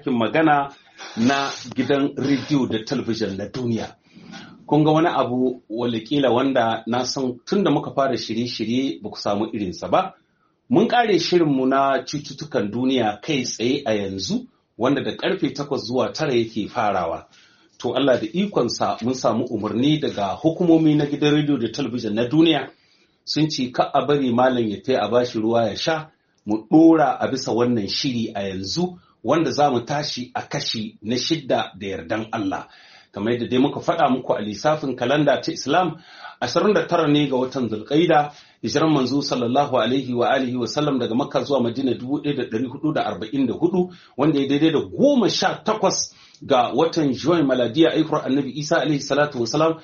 ɗakin magana na gidan rediyo da talabijin na duniya. Kun ga wani abu walakila wanda na san tun da muka fara shirye-shirye ba ku samu irinsa ba. Mun ƙare shirinmu na cututtukan duniya kai tsaye a yanzu wanda da ƙarfe takwas zuwa tara yake farawa. To Allah da ikonsa mun samu umarni daga hukumomi na gidan rediyo da talabijin na duniya sun ce ka a bari malam ya tai a bashi ruwa ya sha mu ɗora a bisa wannan shiri a yanzu wanda za mu tashi a kashi na shidda da yardan Allah. Kamar yadda dai muka faɗa muku a lissafin kalanda ta Islam 29 ne ga watan Zulqaida hijiran manzo sallallahu alaihi wa alihi wa sallam daga Makka zuwa Madina 1444 wanda ya daidai da goma sha takwas ga watan Juwan Maladiya aihuwar Annabi Isa alaihi salatu wa salam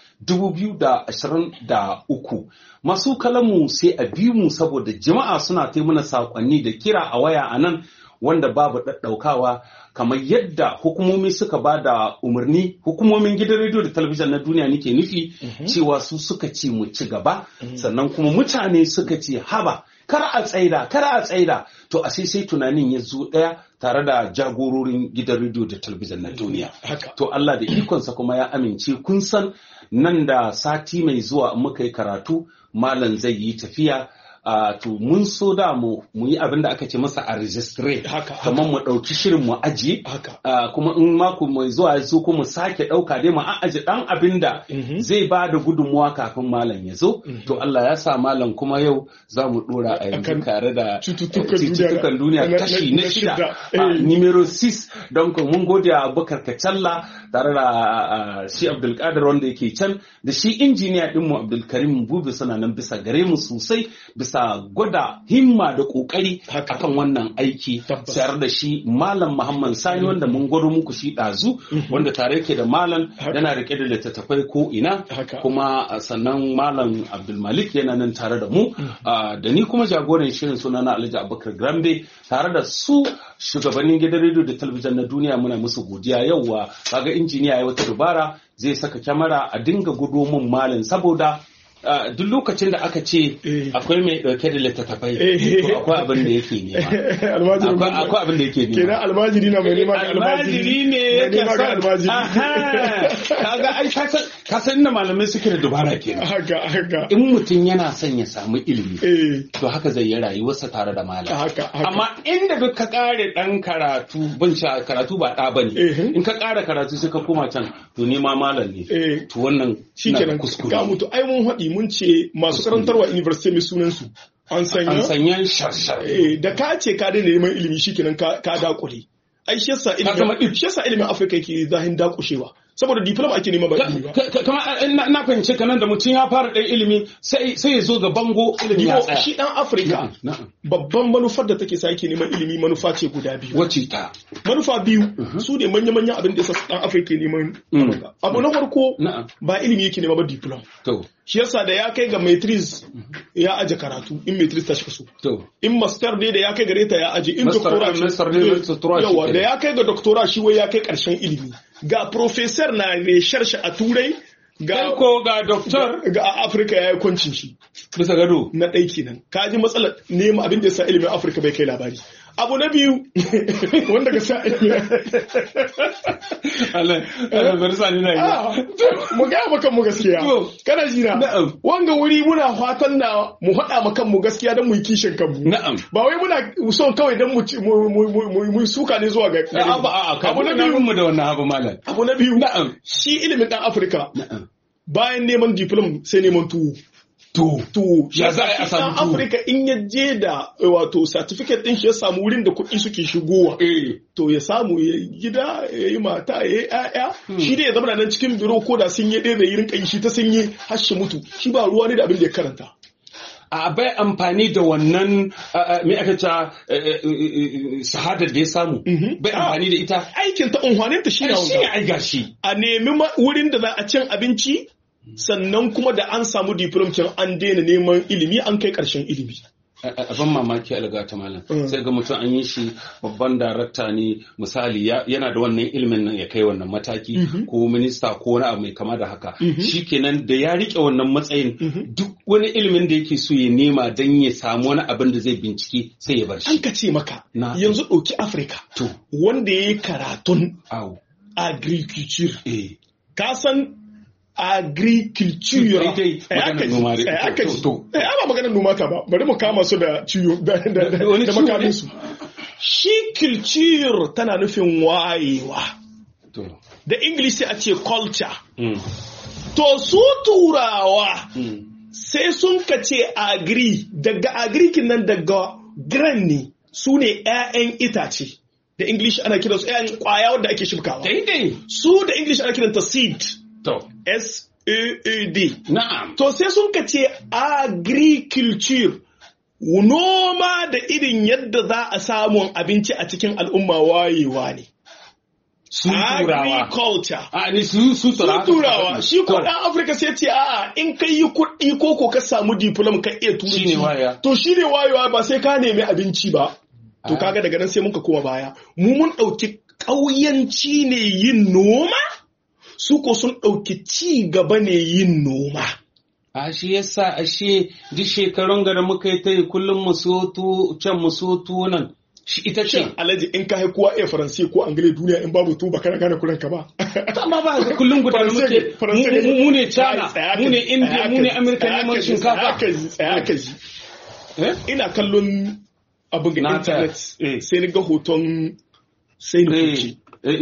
2023 masu kalamu sai a bi mu saboda jama'a suna ta mana saƙonni da kira a waya a nan wanda babu ɗaɗɗaukawa kamar yadda hukumomi suka ba da umarni hukumomin gidan rediyo da talabijin na duniya nake nufi cewa su suka ce mu ci gaba sannan kuma mutane suka ce haba kar a tsaida kar a tsaida to a sai sai tunanin ya zo ɗaya tare da jagororin gidan rediyo da talabijin na duniya to Allah da ikonsa kuma ya amince kun san nan da sati mai zuwa muka yi karatu malam zai yi tafiya Uh, to mun so da mu mu yi abin da aka ce masa a registre kamar mu ɗauki shirin mu aji uh, kuma in mako mai zuwa zo kuma mu sake ɗauka dai mu aji ɗan abin da mm -hmm. zai ba da gudunmuwa kafin malam ya zo mm -hmm. to Allah ya sa malam kuma yau za mu ɗora a yanzu tare da cututtukan duniya kashi na shida uh, numero 6 don mun gode a Abubakar Kacalla tare da shi Abdulkadir wanda yake can da shi injiniya ɗinmu Abdulkarim Bubi suna nan bisa gare mu sosai bisa gwada himma da kokari akan wannan aiki sayar da shi malam muhammad sani wanda mun gwado muku shi ɗazu wanda tare yake da malam yana rike da littattafai ko ina kuma sannan malam abdulmalik yana nan tare da mu da ni kuma jagoran shirin suna na alhaji abubakar grambe tare da su shugabannin gidan rediyo da talabijin na duniya muna musu godiya yauwa kaga injiniya ya wata dubara zai saka kyamara a dinga gudo mun malam saboda Uh, duk lokacin da aka ce akwai mai dauke da littattafai to akwai abin da yake nema akwai abin da yake nema kenan almajiri na mai nema ga almajiri ne yake son kaga ai ka san inda malamai suke da dubara kenan haka haka in mutum yana son ya samu ilimi to haka zai yi rayuwarsa tare da malam haka amma inda duk ka kare dan karatu ban sha karatu ba da bane in ka kare karatu sai ka koma can to ni ma malam ne to wannan shikenan kuskure ga mutu ai mun haɗi mun ce masu karantarwa university mai sunan su an sanya an sanya sharshar da ka ce ka daina neman ilimi shikenan ka ka dakure ai shi yasa ilimin shi yasa ilimin Afirka yake zahin dakushewa saboda diploma ake nema ba ilimi ba kama na fahimce ka nan da mutum ya fara ɗan ilimi sai ya zo ga bango ilimi ya tsaya shi dan afirka babban manufar da take sa yake neman ilimi manufa ce guda biyu wace ta manufa biyu su ne manya manyan abin da yasa dan afirka neman abu na farko ba ilimi yake nema ba diploma to shi yasa da ya kai ga maitris ya aje karatu in maitris ta shiga so in master ne da ya kai gare ta ya aje in doctora yawa da ya kai ga doctora shi wai ya kai karshen ilimi ga professor na research a turai ga ko ga doctor ga a afirka ya yi kwancin shi bisa gado na ɗai kenan ka ji matsalar nema abin da ya sa ilimin afirka bai kai labari abu na biyu wanda ga sa ilimin Allah Allah bari sa ni na yi mu ga maka mu gaskiya kana ji na wanga wuri muna fatan na mu haɗa maka mu gaskiya don mu yi kishin kanmu na'am ba wai muna son kawai don mu mu suka ne zuwa ga abu na biyu mu da wannan abu malam abu na biyu na'am shi ilimin dan afirka na'am bayan neman diplom sai neman tuwo to to ya za a samu tuwo afirka in ya je da wato certificate din shi ya samu wurin da kuɗi suke shigowa to ya samu ya gida ya yi mata ya yi ƴaƴa shi dai ya zama nan cikin biro ko da sun yi ɗaya da yi rinka yi shi ta sun yi har shi mutu shi ba ruwa ne da abin da ya karanta a bai amfani da wannan me aka ce shahadar da ya samu bai amfani da ita aikin ta unhwanin ta shi ne ai gashi a nemi wurin da za a cin abinci sannan kuma da an samu diplom an daina neman ilimi an kai ƙarshen ilimi abin mamaki alga ta malam sai ga mutum an yi shi babban darakta ne misali yana da wannan ilimin nan ya kai wannan mataki ko minista ko wani abu mai kama da haka shikenan da ya rike wannan matsayin duk wani ilimin da yake so ya nema don ya samu wani abin da zai bincike sai ya bar shi an ka ce maka yanzu ɗauki afirka wanda ya yi karatun agriculture ka san agriculture aka ji ba maganar noma ta ba bari mu kama su da ciwo da makamin su shi culture tana nufin wayewa da english sai a ce culture to su turawa sai sun ka ce agri daga agrikin nan daga gran ne su ne 'ya'yan itace da english ana kiransu 'ya'yan kwaya wadda ake shibkawa su da english ana kiranta seed To. S-A-A-D. Na'am. To sai sun ka ce agriculture noma da irin yadda za a samun abinci a cikin al'umma wayewa ne. Su turawa. Agriculture. A ni su su turawa. Su turawa. Shi ko dan Afirka sai ce a'a in kai yi kuɗi ko ko ka samu diplom ka iya turanci. Shine waya. To shine wayewa ba sai ka nemi abinci ba. To kaga daga nan sai muka koma baya. Mu mun ɗauki ƙauyanci ne yin noma? su ko sun ɗauki ci gaba ne yin noma. A shi yasa ashe duk shekarun gara muka yi ta yi kullum musotu can musotu nan. Shi ita ce. Alhaji in ka haikuwa iya faransi ko angile duniya in babu tu ba kana gane kuren ka ba. Amma ba ga kullum guda muke mu ne China, mu ne India, mu ne Amerika neman shinkafa. Tsaya ka ji. Ina kallon abin ga internet sai ni ga hoton sai ni kuci.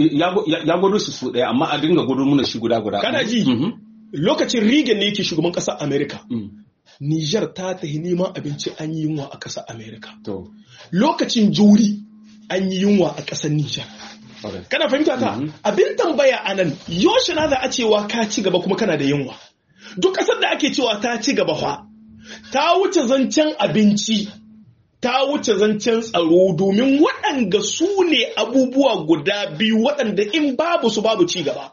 ya gudu su su ɗaya amma a dinga gudu muna shi guda guda. Kana ji? Lokacin Reagan ne yake shugaban ƙasar Amerika. Nijar ta tahi neman abinci an yi yunwa a ƙasar Amerika. Lokacin juri an yi yunwa a ƙasar Nijar. Kana fahimta ta? Abin tambaya a nan, yaushe na za a cewa ka ci gaba kuma kana da yunwa. Duk ƙasar da ake cewa ta ci gaba fa, ta wuce zancen abinci ta wuce zancen tsaro domin waɗanda su ne abubuwa guda biyu waɗanda in babu su babu ci gaba.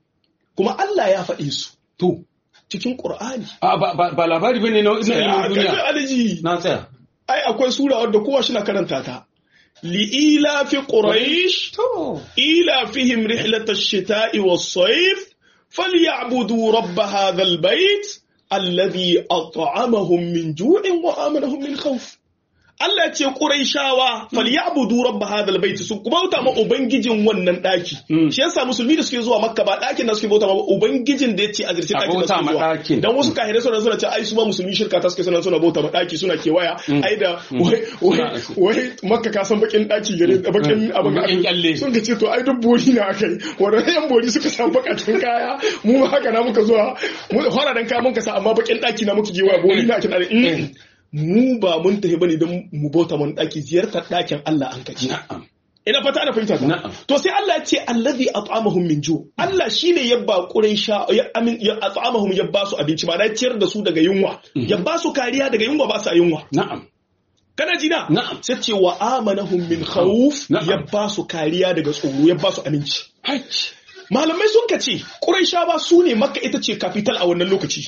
Kuma Allah ya faɗi su. To. Cikin Ƙur'ani. Ba labari bane na ilimin duniya. Aliji. Na tsaya. Ai akwai sura wadda kowa shi na karanta ta. Li'ila fi Quraysh. Ila fihim rihlatash shita'i was-sayf. فليعبدوا رب هذا البيت الذي أطعمهم من جوع وآمنهم من خوف Allah ce Qurayshawa falyabudu rabb hadha albayt su bauta ma ubangijin wannan daki shi yasa musulmi da suke zuwa makka ba dakin da suke bauta ma ubangijin da yace a zirce dakin da suke zuwa dan wasu kahirai suna suna ce ai su ba musulmi shirka ta suke suna suna bauta ma daki suna kewaya ai da wai wai makka ka san bakin daki gare bakin abin kyalle sun ce to ai duk bori na akai wannan yan bori suka samu bakatin kaya mu ma haka na muka zuwa mu fara dan ka mun ka sa amma bakin daki na muka je waya bori na kin mu ba mun tafi bane don mu bauta mun daki ziyartar dakin Allah an kaji ina fata ana fahimta ta to sai Allah ya ce allazi at'amahum min ju Allah shine ya ba quraisha ya amin ya at'amahum ya ba su abinci ba da ciyar da su daga yunwa ya ba su kariya daga yunwa ba su yunwa na'am kana ji na na'am sai ce wa amanahum min khawf ya ba su kariya daga tsoro ya ba su aminci malamai sun kace quraisha ba su ne makka ita ce capital a wannan lokaci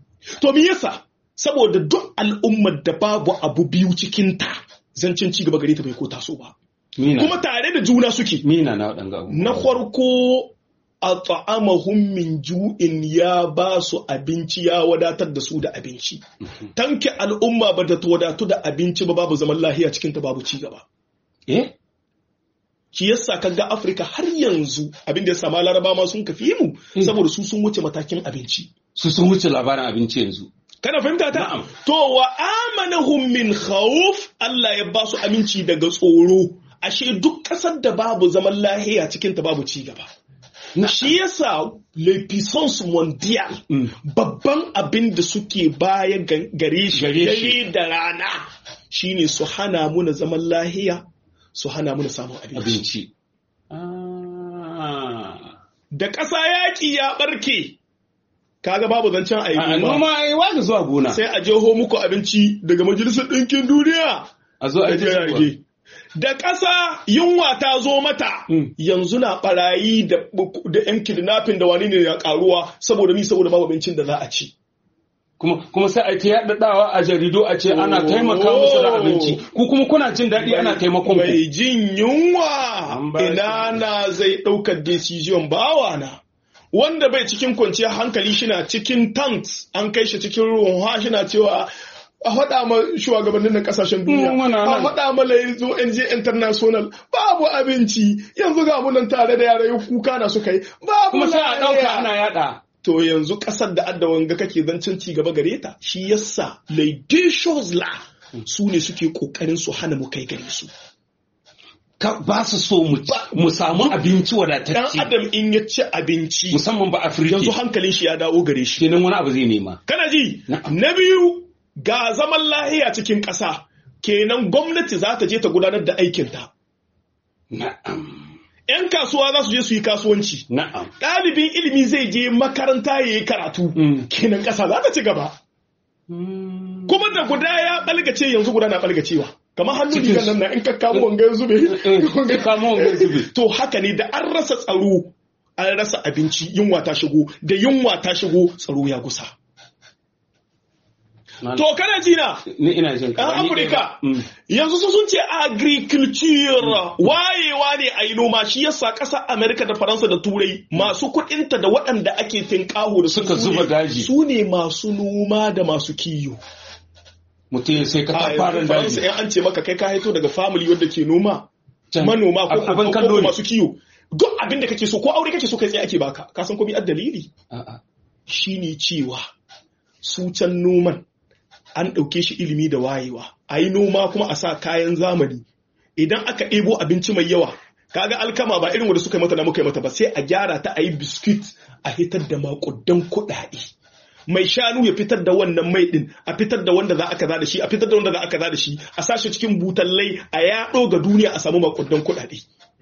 to me yasa saboda duk al'ummar da babu abu biyu cikinta zancen ci gaba gare ta bai ko taso ba. Kuma tare da juna suke. Mina na waɗanga abu. Na farko a ta'amahum min ju'in ya ba su abinci ya wadatar da su da abinci. Tanke al'umma ba da ta wadatu da abinci ba babu zaman lahiya cikinta babu ci gaba. Eh? Shi yasa kaga Afirka har yanzu abin da ya sama Laraba ma sun kafi mu saboda su sun wuce matakin abinci. Su sun wuce labarin abinci yanzu. kana fahimta ta to wa amanahum min khawf Allah ya ba su aminci daga tsoro ashe duk kasar da babu zaman lahiya cikin ta babu ci gaba shi yasa le puissance mondial babban abin da suke baya gare shi gare da rana shine su hana muna zaman lahiya su hana muna samun abinci da ƙasa yaƙi ya ɓarke kaga babu zancen a yi noma a yi wani zuwa gona sai a jeho muku abinci daga majalisar ɗinkin duniya a zo a yi da ƙasa yunwa ta zo mata yanzu na ɓarayi da yan kidnapping da wani ne ya ƙaruwa saboda mi saboda babu abincin da za a ci kuma kuma sai a ta yaɗaɗawa a jaridu a ce ana taimaka musu da abinci ku kuma kuna jin daɗi ana taimakon ku mai jin yunwa An ba ina na zai ɗaukar decision bawa na wanda bai cikin kwanciyar hankali shina cikin tanks an kai shi cikin ruwan shina cewa a faɗa ma shugabannin na ƙasashen duniya Mm, muna a nan. faɗa ma yanzu NJ International babu abinci yanzu ga mu nan tare da yara kuka na suka yi babu kuma sai a ɗauka lafiya. ana yaɗa to yanzu ƙasar da adda wanga kake zancen ci gaba gare ta shi yasa Lady la su ne suke ƙoƙarin su hana mu kai gare su Ka- ba su so mu mu samu abinci dan wadatacce adam in ya ci abinci musamman ba afirka yanzu hankalin shi ya dawo gare shi kenan wani abu zai nema kana ji Na'am. na biyu ga zaman lahiya cikin ƙasa kenan gwamnati za ta je ta gudanar da aikinta na'am 'yan kasuwa za su je su yi kasuwanci na'am ɗalibin ilimi zai je makaranta ya yi karatu Mm. kenan ƙasa za ta ci gaba kuma da guda ya ɓalgace yanzu guda na ɓalgacewa kamar hannu Cikin rigar nan na in ka kamo wanga ya zube ka kamo wanga ya zube. to haka ne da an rasa tsaro an rasa abinci yunwa ta shigo da yunwa ta shigo tsaro ya gusa to kana ji na ni ina jin ka ɗan ni Afirka Mm. yanzu su sun ce agriculture wayewa ne a yi noma shi yasa ƙasar Amerika da Faransa da Turai masu kuɗinta da waɗanda ake tinkaho da su Suka su ne- zuba daji. su ne masu noma da masu kiyo mutum sai ka a ta fara yanzu Faransa daji in an ce maka kai ka haito daga family wanda ke noma Can. manoma ko Abin ko- kallo ko ne. masu kiyo duk abin da kake so ko aure kake so kai tsaye ake baka ka san ko bi dalili A'a. shine cewa su can noman an ɗauke shi ilimi da wayewa a yi noma kuma a sa kayan zamani idan aka ɗebo abinci mai yawa kaga alkama ba irin wanda suka yi mata na muka yi mata ba sai a gyara ta a yi biskit a hitar da makudan kuɗaɗe mai shanu ya fitar da wannan mai ɗin a fitar da wanda za a kaza da shi a fitar da wanda za a kaza da shi a sashi cikin butallai a yaɗo ga duniya a samu makudan kuɗaɗe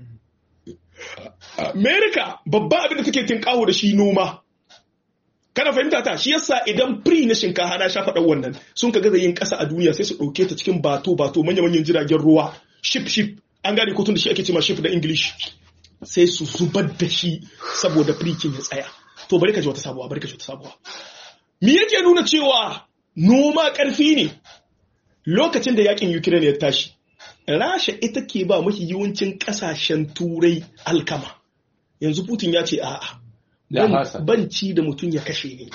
Amerika babban abin da take tinkawo da shi noma kana fahimta ta shi yasa idan pri na shinkafa na shafa dan wannan sun ka gaza yin kasa a duniya sai su dauke ta cikin bato bato manya manyan jiragen ruwa ship ship an gane ko tun da shi ake cewa ship da english sai su zubar da shi saboda prikin ya tsaya to bari ka ji wata sabuwa bari ka ji wata sabuwa me yake nuna cewa noma karfi ne lokacin da yakin ukraine ya tashi rasha ita ke ba mafi yawancin kasashen turai alkama yanzu putin ya ce a'a Ya ban- fasa. ban ci da mutum ya kashe ni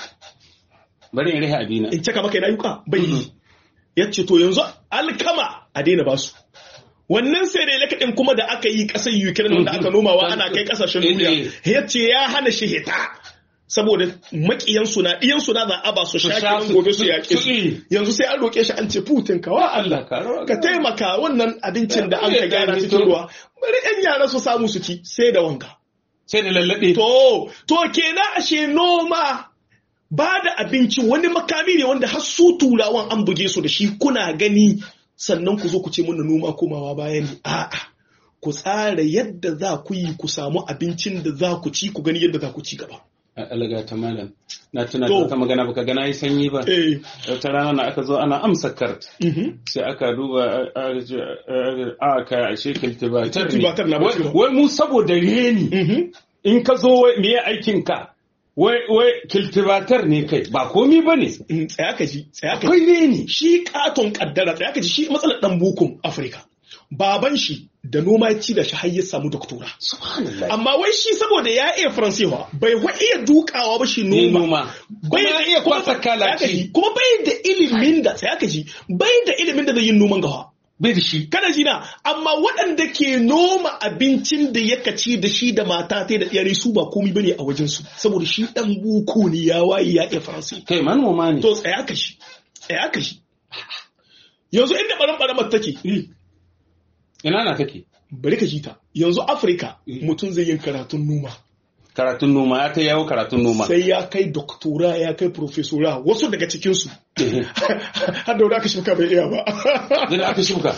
bari in rihe abina in caka maka rayuka bai yi ya ce to yanzu alkama a daina basu wannan sai da lakaɗin kuma da aka yi ƙasar ukraine wanda aka nomawa ana kai ƙasashen duniya ya ce ya hana shi hita saboda maƙiyansu na ɗiyansu na za a ba su Su sha shakirin su- gobe su su- yaƙe su su yi. yanzu sai an roƙe shi an ce putin ka wa Allah ka taimaka wannan abincin da an ka gyara cikin ruwa bari 'yan yara su samu su ci sai da wanga sai da lallaɓe To, to kenan ashe noma ba da abinci wani makami ne wanda har su turawan an buge su da shi kuna gani sannan ku zo ku ce muna noma komawa baya ne. A'a, ku tsara yadda za ku yi ku samu abincin da za ku ci ku gani yadda za ku ci gaba. alaga ta malam na tuna da To. wata magana baka gana yi sanyi ba Eh, wata rana na aka zo ana amsa kart mhm. sai aka duba a- a- a ka ashe kiltibatar Kiltibatar na ne bashi Wai- wai mu saboda reni Mhm. in ka zo wai me aikin ka wai wai kiltibatar ne kai ba komi ba ne Mm, Tsaya ka ji, tsaya ka ji. akwai reni Shi katon kaddara, tsaya ka ji shi matsalar ɗan bukun Afirka. Baban shi da noma ya ci da shi har ya samu doktora. subhanallah amma wai shi saboda ya iya faransewa bai wa iya dukawa ba shi ni noma noma kuma ya iya kwasa Tsaya ka kalaci ji, kuma bai da ilimin da tsaya ka ji bai da ilimin da zai yi noman gawa bai da shi kana ji na amma waɗanda ke noma abincin da ya kaci da shi da mata ta da iyalai su ba komai bane a wajen su saboda shi dan buku ne ya waye ya iya faransi kai manoma ne to tsaya ka shi tsaya ka shi yanzu inda baran baramar take ina na take bari ka ji ta yanzu afirka mutum zai yin karatun noma karatun noma ya ta yawo karatun noma sai ya kai doktora ya kai profesora wasu daga cikinsu har da wani aka shirka bai iya ba da aka shuka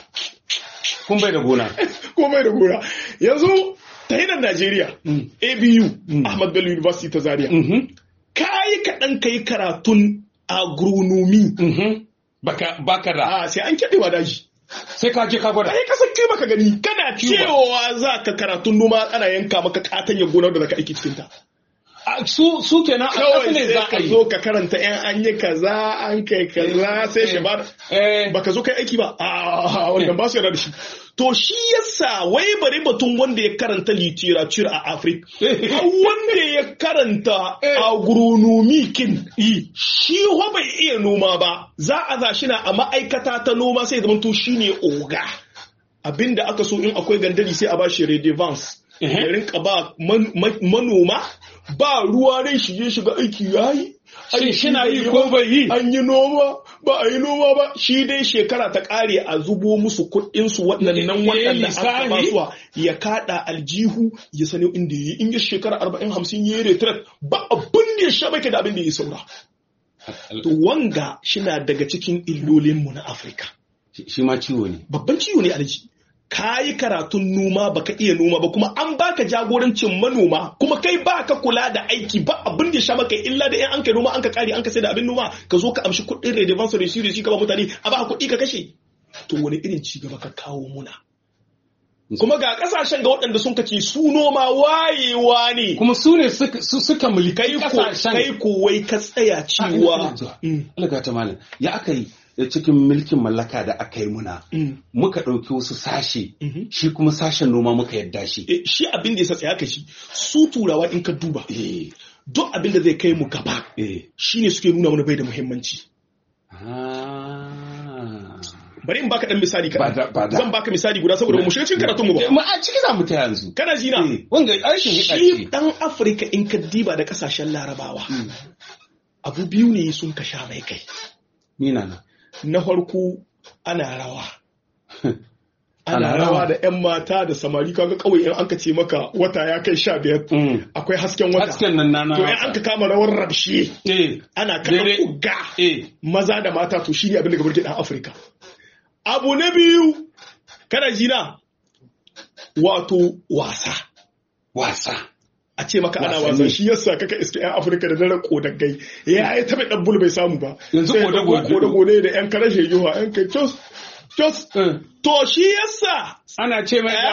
kun bai da gona ko mai da gora yanzu ta hidan najeriya Mm. abu Mm. ahmad bello university ta zaria Mhm, ka yi kaɗan ka yi karatun agronomy mhm. baka baka da a sai an kyaɗewa daji sai ka je ka gwada ai kasan kai maka gani kana cewa za ka karatun noma ana yanka maka katanyar gonar da zaka aiki cikinta su su kenan a ƙasa ne za a ka yi zo ka karanta yan an yi kaza an kai kaza sai shi ba baka zo kai aiki ba a wannan ba su yarda da shi to shi yasa wai bari batun wanda ya karanta literature a Africa wanda ya karanta agronomy kin shi ho bai iya noma ba za a za shi na a ma'aikata ta noma sai zama to shine oga abinda aka so in akwai gandari sai a ba shi redevance ya rinka ba manoma ba ruwa rai shige shiga aiki yayi Shin shina yi ko bai yi? An yi noma ba a yi noma ba shi dai shekara ta kare a zubo musu kuɗin su waɗannan waɗanda aka ba suwa ya kaɗa aljihu ya sani inda yi in ya shekara arba'in hamsin ya yi retret ba abin da ya sha da abin da ya saura. To wanga shina daga cikin illolinmu na Afirka. Shi ma ciwo ne. Babban ciwo ne alji. ka yi karatun noma baka iya noma ba kuma an baka jagorancin manoma kuma kai baka kula da aiki ba abin da ya sha maka illa da in an kai noma an ka kare an ka sai da abin noma ka zo ka amshi kuɗin redevance da shi da shi ka ba mutane a ba kuɗi ka kashe to wani irin ci gaba ka kawo muna kuma ga kasashen ga waɗanda sun kace su noma wayewa ne kuma su ne suka mulkai kasashen kai ko wai ka tsaya cewa Allah ta malam ya aka yi cikin mulkin mallaka da aka yi muna muka ɗauki wasu sashe shi kuma sashen noma muka yadda shi shi abin da ya tsaya ka shi su turawa in ka duba duk abin da zai kai mu gaba shi ne suke nuna mana bai da muhimmanci bari in baka dan misali kaɗan zan baka misali guda saboda mu shiga cikin karatun mu ba mu a ciki za mu ta yanzu kana jina wanga aikin shi dan afirka in ka diba da kasashen larabawa abu biyu ne sun ka sha mai kai ni na na farko ana rawa ana rawa da 'yan mata da samari kaga kawai in anka ce maka wata ya kai sha biyar akwai hasken wata hasken nan nana to in an ka kama rawar rabshe ana kaɗa kuga maza da mata to shi ne abin da gabar dan afirka abu na biyu kana jina wato wasa wasa a ce maka ana wasan shi yasa kaka iske yan afirka da daren kodagai ya yi taɓa ɗan bul bai samu ba yanzu kodago ne da yan karashe yiwa yan kai cos cos to shi yasa ana ce mai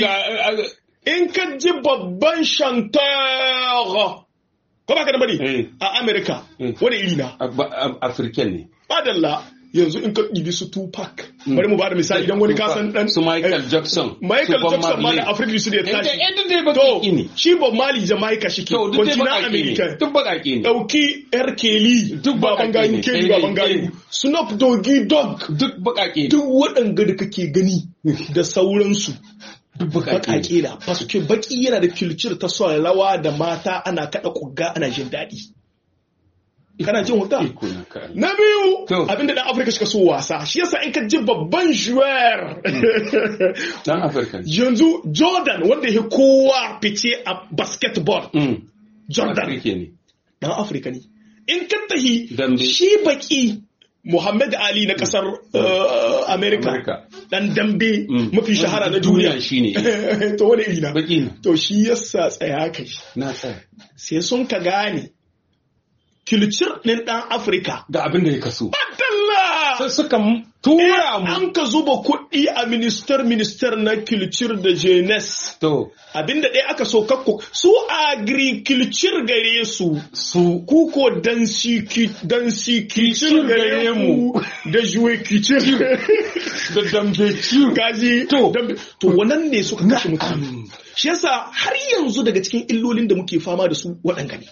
in ka ji babban shantar ko ba ka da bari a amerika wani iri na afirken ne madalla yanzu in ka ɗibi su Tupac bari mu ba da misali idan wani kasan dan su Michael Jackson Michael Jackson ma da Africa su da ya tashi to shi Bob Marley Jamaica shi ke kontina America duk bakake ne dauki R Kelly duk baban gayu Kelly baban gayu Snoop Doggy Dogg duk bakake duk waɗanda da kake gani da sauransu duk bakake da paske baki yana da culture ta son rawa da mata ana kada kugga ana jin daɗi kana jin wuta na biyu abinda dan afirka suka so wasa shi yasa in ka ji babban joueur dan afirka yanzu jordan wanda ya kowa fice a basketball jordan dan afirka ne in ka tahi shi baki Muhammad Ali na kasar uh, Amerika dan dambe mafi shahara na duniya shine to wani iri na baki to shi yasa tsaya kai na tsaya sai sun ka gane kilcir ɗin ɗan Afirka. Da abin da ya kaso. Adalla! Sai suka tura mu. An ka zuba kuɗi a minister minister na kilcir da jenes. To. Abin da ɗaya aka so kakko su agriculture gare su. Su. Kuko dansi kilcir gare mu. Da juwe kilcir. Da dambe ciwo. Kaji. To. To wannan ne suka kashe mutane. Shi yasa har yanzu daga cikin illolin da muke fama da su waɗanga ne.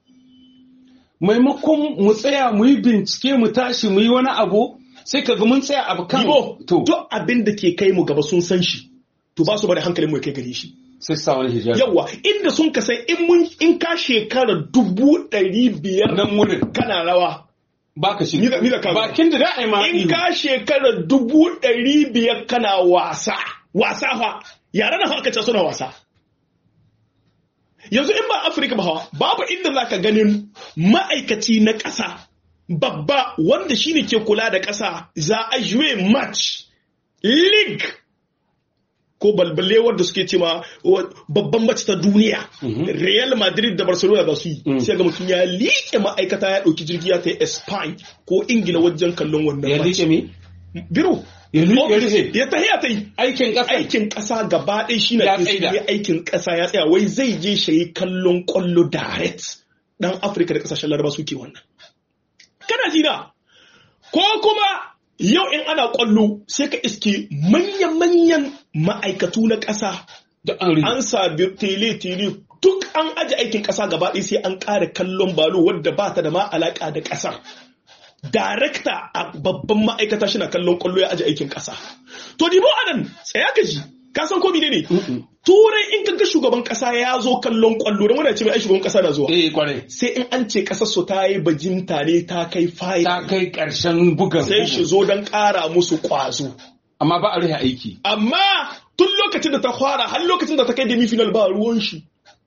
maimakon mu tsaya mu yi bincike mu tashi mu yi wani abu sai ka ga mun tsaya abu kan to duk abin da ke kai mu gaba sun san shi to ba su bari hankalin mu ya kai gare shi sai sa wani hijabi yawa inda sun ka san in mun in ka shekara dubu ɗari biyar nan wurin kana rawa baka shi Mira ka bakin da da ai ma in ka shekara dubu ɗari biyar kana wasa wasa fa yara na aka ce suna wasa yanzu in ba afirka ba hawa babu inda za ka ganin ma'aikaci na ƙasa babba wanda shine ke kula da ƙasa za a juye match league ko balballe wanda suke ce ma babban mace ta duniya real madrid da barcelona za su yi sai ga mutum ya liƙe ma'aikata ya ɗauki jirgi ya ta spain ko ingila wajen kallon wannan ya liƙe me biro ya rufe ya tahiya ta yi aikin ƙasa aikin ƙasa gaba ɗaya shi na Ya tsaida. ya aikin ƙasa ya tsaya wai zai je shi yi kallon ƙwallo direct dan Afirka da ƙasashen Laraba suke wannan kana ji na ko kuma yau in ana ƙwallo sai ka iske manyan-manyan ma'aikatu na ƙasa da an rufe an sabi tele-tele duk an aji aikin ƙasa gaba ɗaya sai an ƙara kallon balo wadda ba ta da ma alaƙa da ƙasar. Darekta a babban ma'aikata shi na kallon ƙwallo ya aji aikin ƙasa. To dibo anan tsaya ka ji ka san ko ne ne? Turai in ka ga shugaban ƙasa ya zo kallon ƙwallo don wani ce mai ai shugaban ƙasa na zuwa. eh kwarai Sai in an ce ƙasar su ta yi bajinta ne ta kai fayi. ta kai ƙarshen bugan Sai shi bugu. zo don ƙara musu ƙwazo. amma ba a rufe aiki Amma tun lokacin da ta fara har lokacin da ta kai demi final ba ruwan shi.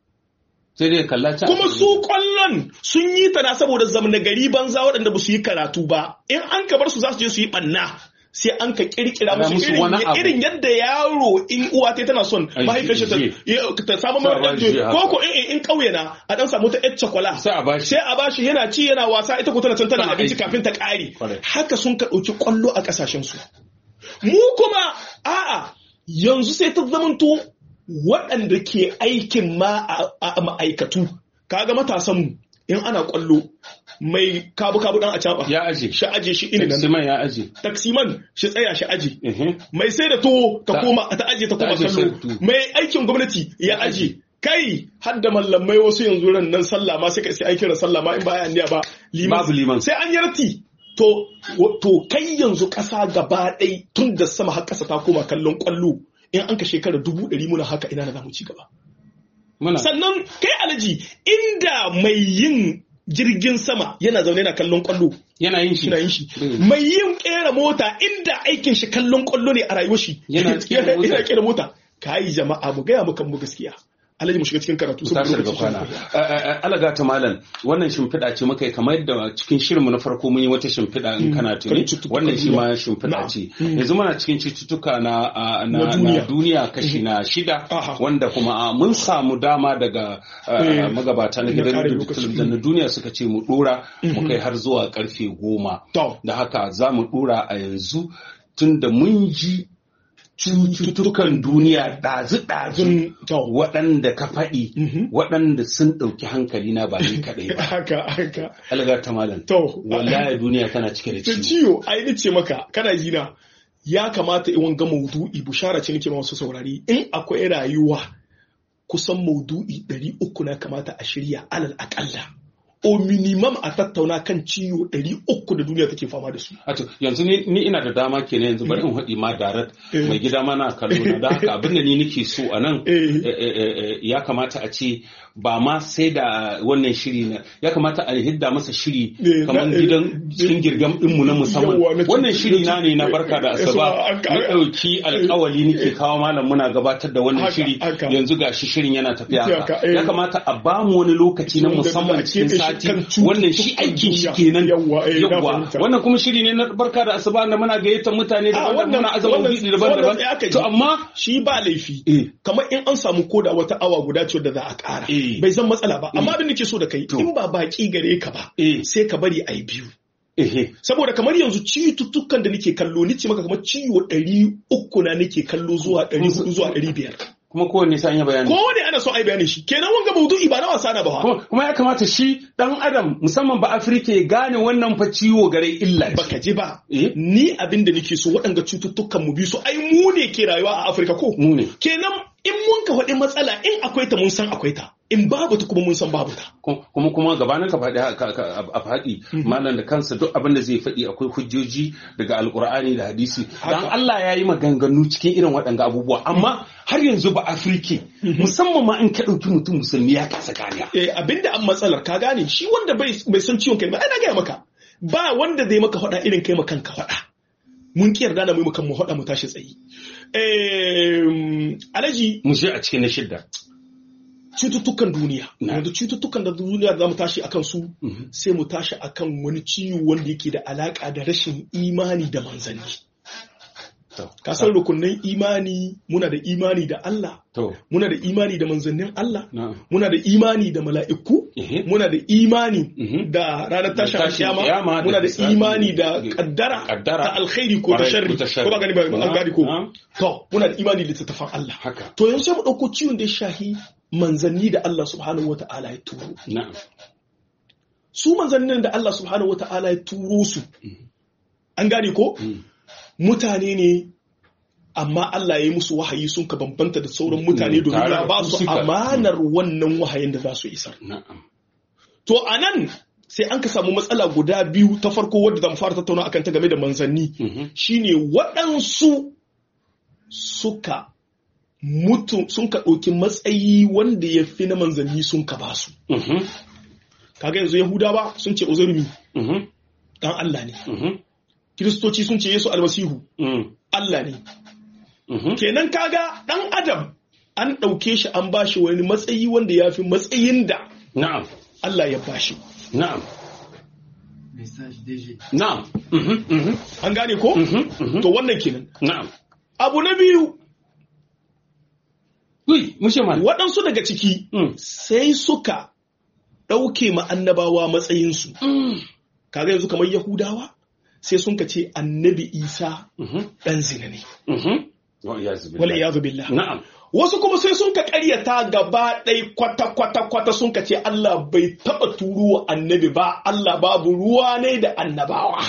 sai dai kalla can kuma su kwallon sun yi ta na saboda zamna gari banza waɗanda ba su yi karatu ba in an ka bar su za su je su yi ɓanna sai an ka kirkira Ana musu musu wani irin abu. irin yadda yaro in uwa ta tana son Ai, mahaifiyar shi ta je. ya- ta samu Sa mara ba ɗan je haka. ko ko in in ƙauye na a ɗan samu ta ƴar cakwala sai a bashi sai a bashi yana ci yana wasa ita ko tana can tana Tana abinci aiki. kafin ta ƙare Correct. haka sun ka ɗauki ƙwallo a ƙasashen su mu kuma a'a yanzu sai ta zamanto waɗanda ke aikin ma a- a ma'aikatu kaga matasan mu in ana ƙwallo mai kabu kabu dan a caɓa ya aje shi aje shi ina nan Siman ya aje taksiman shi tsaya shi aje Ehe. mai sai da tuwo ta Ta- koma ta aje ta ta koma aje sai da kallo tuwo. mai aikin gwamnati ya aje kai har da mallamai wasu yanzu ran nan sallah ma sai ka sai aikin sallah ma in ba ya niyya ba Babu liman. sai an yarti to to kai yanzu kasa gaba ɗai tun da sama har kasa ta koma kallon kwallo in an ka shekara dubu ɗari muna haka ina na zamu ci gaba muna sannan kai alaji inda mai yin jirgin sama yana zaune yana kallon kwallo yana yin shi yana yin shi Mm. mai yin kera mota inda aikin shi kallon kwallo ne a rayuwar shi Yana kera mota. yana kera mota kai jama'a mu gaya mukan mu gaskiya alhaji mu shiga cikin karatu tashi daga lokaci. kwana alaga ta malam wannan shimfiɗa ce muka yi kamar yadda cikin shirinmu na farko mun yi wata shimfiɗa in kana tuni kan cututtukan wannan shi ma duniya. shimfiɗa Na'am. ce Mm. yanzu muna cikin cututtuka na a, Na na duniya. na duniya kashi na shida Aha. wanda kuma a, mun samu dama daga a, Eh, magabata na na gidan ƙarin radio lokaci. talabijin na duniya suka ce mu dora mu kai har zuwa karfe goma to da haka za mu dora a yanzu tunda mun ji cututtukan duniya ɗazu-ɗazu zun to waɗanda ka faɗi Mhm. waɗanda sun ɗauki hankali na ba ni kaɗai ba. haka haka Algar ta malam. to Wallahi duniya tana cike da ta ciwo. ciwo ai ni ce maka kana ji na ya kamata in wanga maudu'i bushara ce nake ma wasu saurari in akwai rayuwa kusan maudu'i ɗari uku na kamata a shirya alal akalla o minimum a tattauna kan ciwo ɗari uku da duniya take fama da su Ato yanzu ni, ni ina da dama kenan yanzu bari in haɗi ma darat Eh. mai gida mana kallo na da haka abin da ni nake so a nan Eh. eh, eh, eh, ya kamata a ce ba ma sai da wannan shiri na ya kamata a hidda masa shiri Eh, kamar na- eh, gidan cikin girgam ɗinmu na musamman Yawwa, na- wannan shiri na ne na barka da Eh, asaba so, an- na ɗauki alkawali nake kawo malam muna gabatar da wannan Haka, shiri haka. yanzu ga shi shirin yana tafiya haka Haka, eh. ya kamata a bamu wani lokaci na Wanda musamman za a cikin keɓe shi sati kan cututtukan wannan shi aikin shi duniya. kenan Yawwa, eh, na yawwa fahimta. wannan kuma shiri ne na barka da asuba da muna gayyatar mutane Ah, daban-daban wannan- muna azama wannan- wuri daban-daban wannan ya aka ji. to amma shi ba laifi eh kamar in an samu koda wata awa guda ce da za a ƙara Eh. bai zan matsala ba amma abin da ke so da kai To. in ba baki gare ka ba eh sai ka bari a yi biyu eh saboda kamar yanzu cututtukan da nake kallo ni ce maka kamar ciwo ɗari uku na nake kallo zuwa ɗari hudu zuwa ɗari biyar kuma kowanne sai an yi bayani kowane ana so a yi bayanin shi kenan wanga maudu'i ba na wasa na ba wa. kuma kuma ya kamata shi dan adam musamman ba afirka ya gane wannan fa ciwo gare illa ce. baka ji ba eh ni abin da nake so waɗanga cututtukan mu bi su ai mu ne ke rayuwa a Afirka ko mu ne kenan in mun ka faɗi matsala in akwai ta mun san akwai ta in babu ta kuma mun san babu ta kuma kuma gabanin ka faɗi ka- ka- a faɗi malam da kansa duk abin da zai faɗi akwai hujjoji daga alkur'ani da hadisi dan Haka. Allah ya yi maganganu cikin irin waɗanga abubuwa amma har yanzu ba afirke musamman ma in ka ɗauki mutum musulmi ya kasa ganiya eh abinda an matsalar ka gane shi wanda bai bai san ciwon kai ba ai na gaya maka ba wanda zai maka faɗa irin kai makan ka faɗa mun ki yarda da mu makan mu faɗa mu tashi tsayi eh alaji mu je a cikin na shidda cututtukan duniya Na. yanzu cututtukan da duniya za mu tashi akan su sai mu tashi akan wani ciwo wanda yake da alaka da rashin imani da manzanni To. ka san rukunin imani muna da imani da Allah To. muna da imani da manzannin Allah Na'am. muna da imani da mala'iku Ehe. muna da imani Mhm. da ranar tashin Da tashin kiyama kiyama, da muna da hisabi, imani da da- kaddara kaddara. ta alkhairi ko ta Kwarai, sharri ko ta sharri. ko ba gani ba an Na'am, gani ko na'am. to muna da imani da littattafan Allah Haka. to yanzu sai mu dauko ciwon da ya shahi manzanni da Allah subhanahu wata'ala ya turo Na'am. su manzannin da Allah subhanahu wata'ala ya turo su an gane ko Mm. mutane ne amma Allah ya yi musu wahayi sun ka bambanta da sauran mutane Mm, domin tare ya da ba su su suka- amanar wannan wahayin da za su isar Na'am. To a nan sai an ka samu matsala guda biyu ta farko wadda zan fara tattauna akan ta game da manzanni Mhm. shine waɗansu suka mutu sun ka ɗauki matsayi wanda ya fi na manzanni sun ka basu. Mhm. Kaga yanzu Yahudawa sun ce Uzurmi Mhm. ɗan Allah ne. Mhm. Kiristoci sun ce Yesu almasihu Mm. Allah ne. Mhm. Kenan kaga ɗan Adam an ɗauke shi an bashi wani matsayi wanda ya fi matsayin da Na'am. Allah ya bashi. Na'am. Message DG. Na'am. Mhm. Mhm. An gane ko? Mhm. Mhm. To wannan kenan. Na'am. Abu na biyu Ui, mushe man. waɗansu daga ciki Mm. sai suka ɗauke ma annabawa matsayinsu. Kaga yanzu kamar Yahudawa sai sun ka ce annabi Isa Mhm. ɗan zina ne. Mhm. Wa iyazu billahi. Wala iyazu billah. Na'am. Wasu kuma sai sun ka ƙaryata gaba ɗai kwata kwata kwata sun ka ce Allah bai taɓa turo wa annabi ba, Allah babu ruwa ne da annabawa.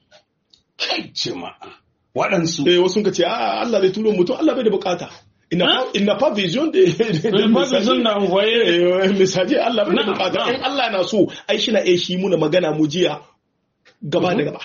Kai jama'a. Waɗansu. Eh wasu sun ka ce a Allah zai turo mutum Allah bai da bukata. Ina Hein? pas, il n'a pas vision de, de, de Pas besoin d'envoyer. Eh, misali Allah bai da Na'am, bukata na'am. in Allah na so ai shi na iya shi muna magana mu jiya gaba da gaba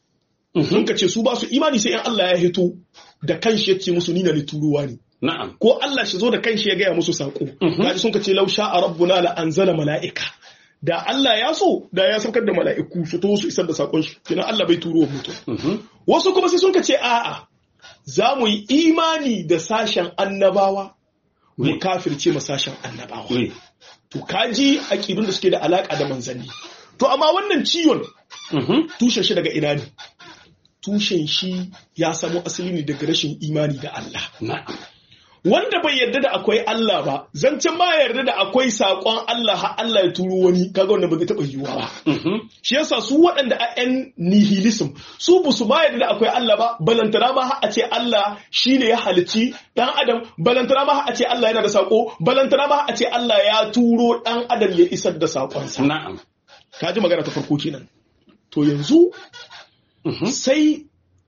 sun ka ce su ba su imani sai in Allah ya hito da kanshi ya ce musu ni na ni turuwa ne Na'am. ko Allah shi zo da kanshi ya gaya musu sako Mhm. kaji sun ka ce lausha a rabbuna la anzala mala'ika da Allah ya so da ya saukar da mala'iku su to su isar da sakon shi kenan Allah bai turo wa mutum Mhm. wasu kuma sai sun ka ce a'a za mu yi imani da sashen annabawa mu Oui. kafirce ma sashen annabawa Oui. to kaji aƙidun da suke da alaka da manzanni to amma wannan ciwon Mhm. tushen shi daga ina ne tushen shi ya samo asali ne daga rashin imani da Allah Na'am. wanda bai yarda da akwai Allah ba zancen ma ya yarda da akwai saƙon Allah har Allah ya turo wani kaga wanda ba zai taɓa yiwuwa ba Mhm. shi yasa su waɗanda a yan nihilism su ba su ma yarda da akwai Allah ba balantana ma har a ce Allah shine ya halici dan adam balantana ma har a ce Allah yana da saƙo balantana ma har a ce Allah ya turo dan adam ya isar da saƙonsa Na'am. ka ji magana ta farko kenan to yanzu Mhm. sai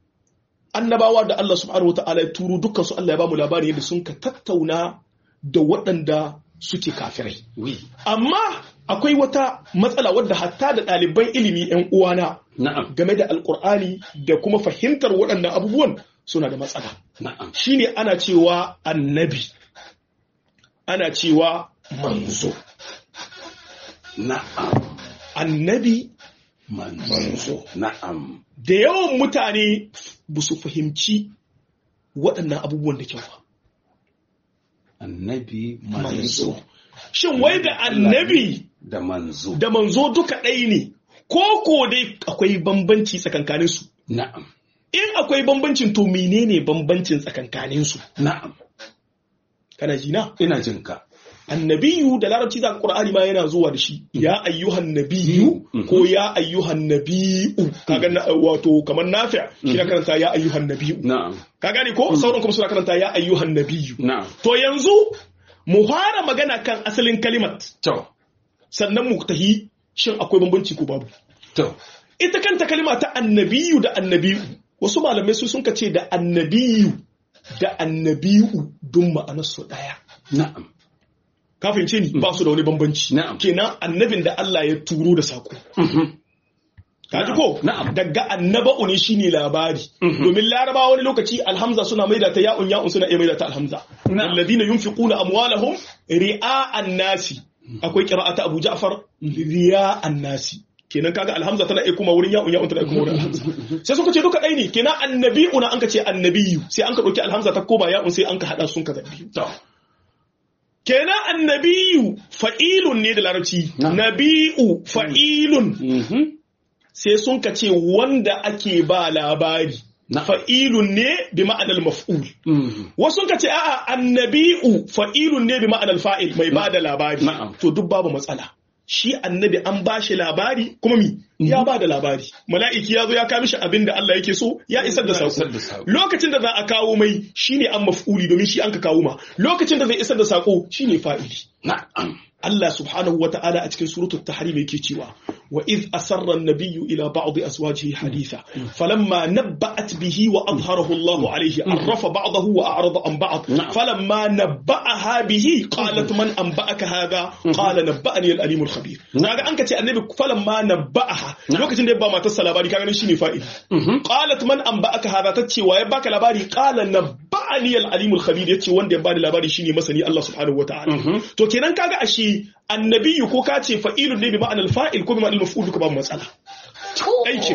annabawa da Allah subhanahu wa ta'ala ya turo dukkan su Allah ya bamu labari yadda sun ka tattauna da waɗanda suke kafirai Oui. amma akwai wata matsala wadda hatta da ɗaliban ilimi 'yan uwana Na'am. game da alkur'ani da kuma fahimtar waɗannan abubuwan suna da matsala Na'am. shine ana cewa annabi ana cewa manzo Na'am. annabi Manzo. Na'am. da yawan mutane ba su fahimci waɗannan abubuwan da kyau ba Annabi manzo manzo. shin wai da annabi Da manzo. da manzo duka ɗaya ne ko ko dai akwai bambanci tsakankaninsu Na'am. in akwai bambancin to menene bambancin tsakankaninsu Na'am. kana ji na Ina jin ka. annabiyu da larabci za qur'ani ma yana zuwa da shi ya ayyuhan nabiyyu Mhm. ko ya ayyuhan nabiyu kaga na- wato kamar nafi' shi na karanta ya ayyuhan nabiyyu Na'am. ka gane ko sauran kuma suna karanta ya ayyuhan nabiyyu Na'am. to yanzu mu fara magana kan asalin kalimat To. sannan mu tahi shin akwai bambanci ko babu To. ita kanta kalima ta annabiyu da annabiyu wasu malamai su sun ce da annabiyu da annabiyu dun ma'anarsu ɗaya Na'am. ka fahimce ni ba su da wani bambanci Na'am. kenan annabin da Allah ya turo da sako Mhm. ka ji ko Na'am. daga annaba'u ne shine labari Mhm. domin laraba wani lokaci alhamza suna maida ta ya'un ya'un suna iya maida ta alhamza Na'am. alladhina yunfiquna amwalahum ri'a'an nasi akwai qira'ata Abu Ja'far ri'a'an nasi kenan kaga alhamza tana iya kuma wurin ya'un ya'un tana iya kuma wurin alhamza sai suka ce duka ɗaya ne kenan annabi'una an ka ce annabiyu sai an ka ɗauki alhamza ta koma ya'un sai an ka haɗa sun ka zabi To. kenan annabiyu fa'ilun ne da larabci Na'am. nabi'u fa'ilun Mhm. sai sun ka ce wanda ake ba labari Na'am. fa'ilun ne bi ma'anar maf'ul Mhm. wasu ka ce a'a annabi'u fa'ilun ne bi ma'anar fa'il mai ba da labari Na'am. to duk babu matsala shi annabi an ba shi labari kuma mi ya ba da labari mala'iki ya zo ya kawo mishi abin da Allah yake so ya isar da Ya isar sako da sako. lokacin da za a kawo mai shine an maf'uli domin shi an ka kawo ma lokacin da zai isar da sako shine fa'ili Na'am. Allah subhanahu wa ta'ala a cikin suratul tahrim yake cewa wa iz asarra an-nabiyyu ila ba'd azwajihi haditha falamma nabba'at bihi wa adharahu Allahu alayhi arrafa ba'dahu wa a'rada an ba'd Na'am. falamma nabba'aha bihi qalat man anba'aka hadha qala nabba'ani al-alim al-khabir kaga an kace annabi falamma nabba'aha lokacin da ya ba matarsa labari kaga nan shine fa'ili Mhm. qalat man anba'aka hadha tace wa ya baka labari qala nabba'ani al-alim al-khabir yace wanda ya bani labari shine masani Allah subhanahu wa ta'ala Mhm. to kenan kaga ashe annabiyu ko ka ce fa'ilun ne bi ma'anar fa'il ko bi ma'anar maf'ul duka babu matsala aiki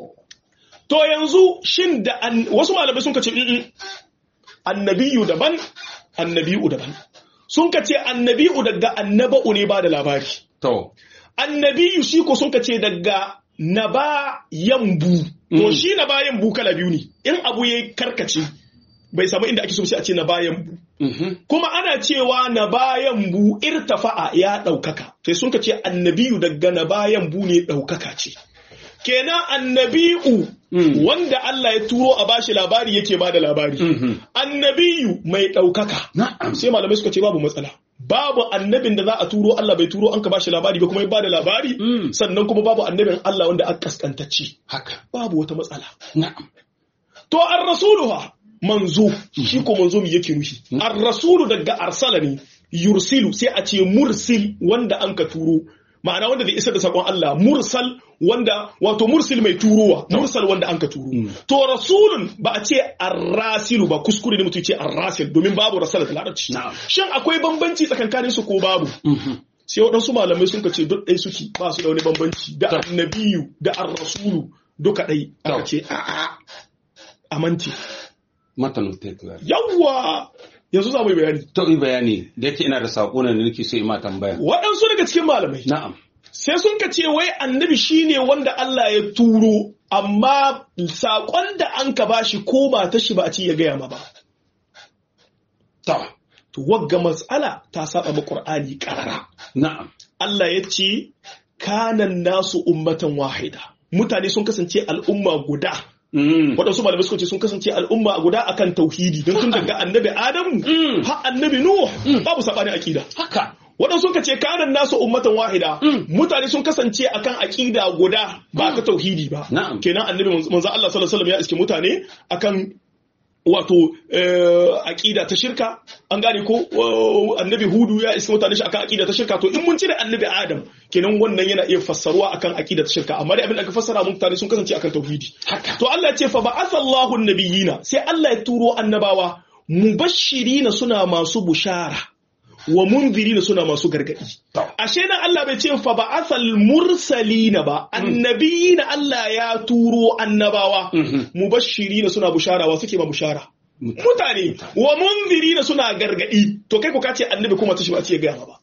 to yanzu shin da an- wasu malamai sun kace "Mm-mm, annabiyu daban annabiyu daban sun kace annabiyu daga annaba'u ne ba da labari To. annabiyu shi ko sun kace daga naba yambu to Mm. shi naba yambu kala biyu ne in abu yayi karkace bai samu inda ake so sai a ce naba yambu Mhm. kuma ana cewa na bayan bu irtafa'a ya ɗaukaka sai sun ka ce annabiyu daga na bayan bu ne ɗaukaka ce kenan annabi'u Mm. wanda Allah ya turo a bashi labari yake ba da labari Mhm. annabiyu mai ɗaukaka Na'am. sai malamai suka ce babu matsala babu annabin da za a turo Allah bai turo an ka bashi labari ba kuma ya ba da labari Mm. sannan kuma babu annabin Allah wanda aka kaskantacci Haka. babu wata matsala Na'am. To an rasuluha manzo shi ko manzo mi yake nufi. An rasulu daga arsala ne yursilu sai a ce mursil wanda an ka turo. Ma'ana wanda zai isar da sakon Allah mursal wanda wato mursil mai turowa mursal wanda an ka turo. To rasulun ba a ce arrasilu ba kuskure ne mutum ce arrasil domin babu rasala da larabci. Na'am. Shin akwai bambanci tsakankanin su ko babu? Mhm. Sai waɗansu malamai sun ka ce duk ɗai suke ba su da wani bambanci da To. annabiyu da ar-rasulu duka ɗai aka To. ce a'a amanti. Matanin tekla. yawwa yanzu za mu yi bayani To yi bayani da yake ina da saƙo ne da nake so yi ma tambaya. waɗansu daga cikin malamai Na'am. sai sun ka ce wai annabi shine wanda Allah ya turo amma saƙon da an ka bashi ko ba ta shi ba a ci ya gaya ma ba To. to wagga matsala ta saba ma Qur'ani karara Na'am. Allah ya ce kanan nasu ummatan wahida mutane sun kasance al'umma guda Mm. waɗansu malamai suka ce sun kasance al'umma guda akan tauhidi don tun daga annabi Adamu Mm. har annabi Nuh babu saɓani akida Haka. waɗansu suka ce kanan nasu ummatan wahida Mm. mutane sun kasance akan aƙida guda ba ta tauhidi ba Na'am. kenan annabi manzo Allah sallallahu alaihi wasallam ya iske mutane akan wato eh, aƙida ta shirka an gane ko wa- annabi hudu ya iske mutane shi akan aƙida ta shirka to in mun cire annabi adam kenan wannan yana iya fassaruwa akan aƙida ta shirka amma dai abin da aka fassara mun mutane sun kasance akan tauhidi Haka. to Allah ya ce fa ba'atha Allahu an-nabiyina sai Allah ya turo annabawa mubashirina suna masu bushara wa munzirina suna masu gargadi To. ashe nan Allah bai ce fa ba'athal mursalina ba annabiyina Allah ya turo annabawa Mhm. mubashirina suna bushara wa suke ba bushara mutane wa munzirina suna gargadi to kai ko ka ce annabi kuma ta shi ba ce ga ba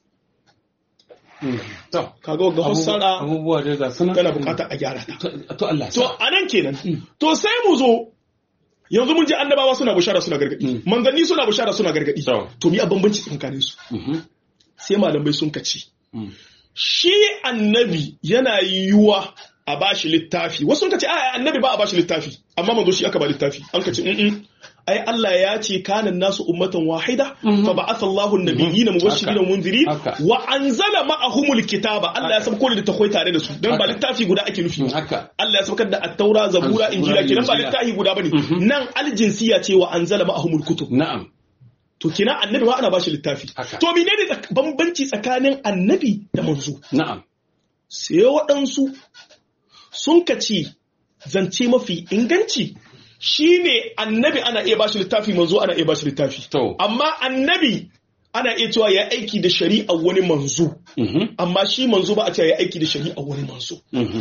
Mm. To. kaga ga fassara Abubuwa dai ga suna. tana bukatar a gyara ta To- To Allah. to anan kenan to sai mu zo yanzu mun ji annabawa suna bushara suna gargadi Mm. manzanni suna bushara suna gargadi To. to mi a bambanci tsakanin su Mhm. sai malamai sun kaci Mm. shi annabi yana yiwuwa a bashi littafi wasu sun kace a annabi ba a bashi littafi amma manzo shi aka ba littafi an kace mm ai Allah ya ce kanan nasu ummatan wahida fa ba'atha Allahu an-nabiyyina mubashirin wa munzirin Haka. wa anzala ma'ahumul kitaba Allah ya sabko da takwai tare da su dan ba Haka. littafi guda ake nufi Haka. Allah ya saukar da at-taura zabura Zabura, injila kenan ba Injila. littafi guda bane nan aljinsiya ce wa anzala ma'ahumul kutub Na'am. to kina annabi ma ana bashi littafi Haka. to menene tsak- bambanci tsakanin annabi da manzo Na'am. sai waɗansu sun kaci zance mafi inganci shine annabi ana iya bashi littafi manzo ana iya bashi littafi To. amma annabi ana iya cewa ya aiki da shari'a wani manzo Mhm. amma shi manzo ba a cewa ya aiki da shari'a wani manzo Mhm.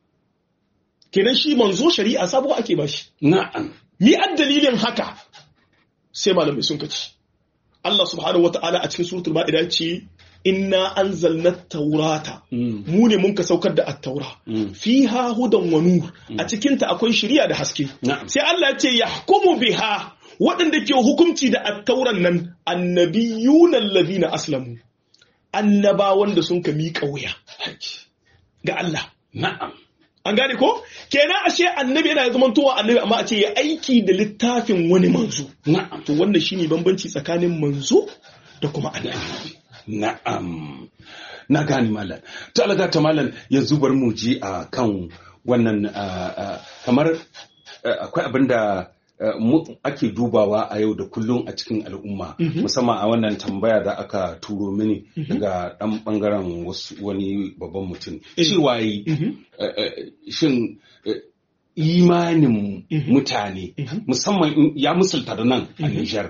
kenan shi manzo shari'a sabuwa ake bashi Na'am. mi ad dalilin haka sai malamai sun kaci Allah subhanahu wata'ala a cikin suratul ma'ida ce inna anzalna taurata mu ne mun ka saukar da at-taura fiha hudan wa nur a cikin ta akwai shari'a da haske sai Allah ya ce yahkumu biha waɗanda ke hukunci da at-tauran nan annabiyuna allazina aslamu annabawan da sun ka miƙa wuya ga Allah na'am an gane ko kenan ashe annabi yana zaman towa annabi amma a ce ya aiki da littafin wani manzo na'am to wannan shine bambanci tsakanin manzo da kuma annabi na'am na gane malam to alaga ta malam yanzu bar mu ji a kan wannan kamar akwai abin da ake dubawa a yau da kullum a cikin al'umma musamman a wannan tambaya da aka turo mini daga dan bangaren wani babban mutum cewa yi shin imanin mutane musamman ya musulta da nan a Nijar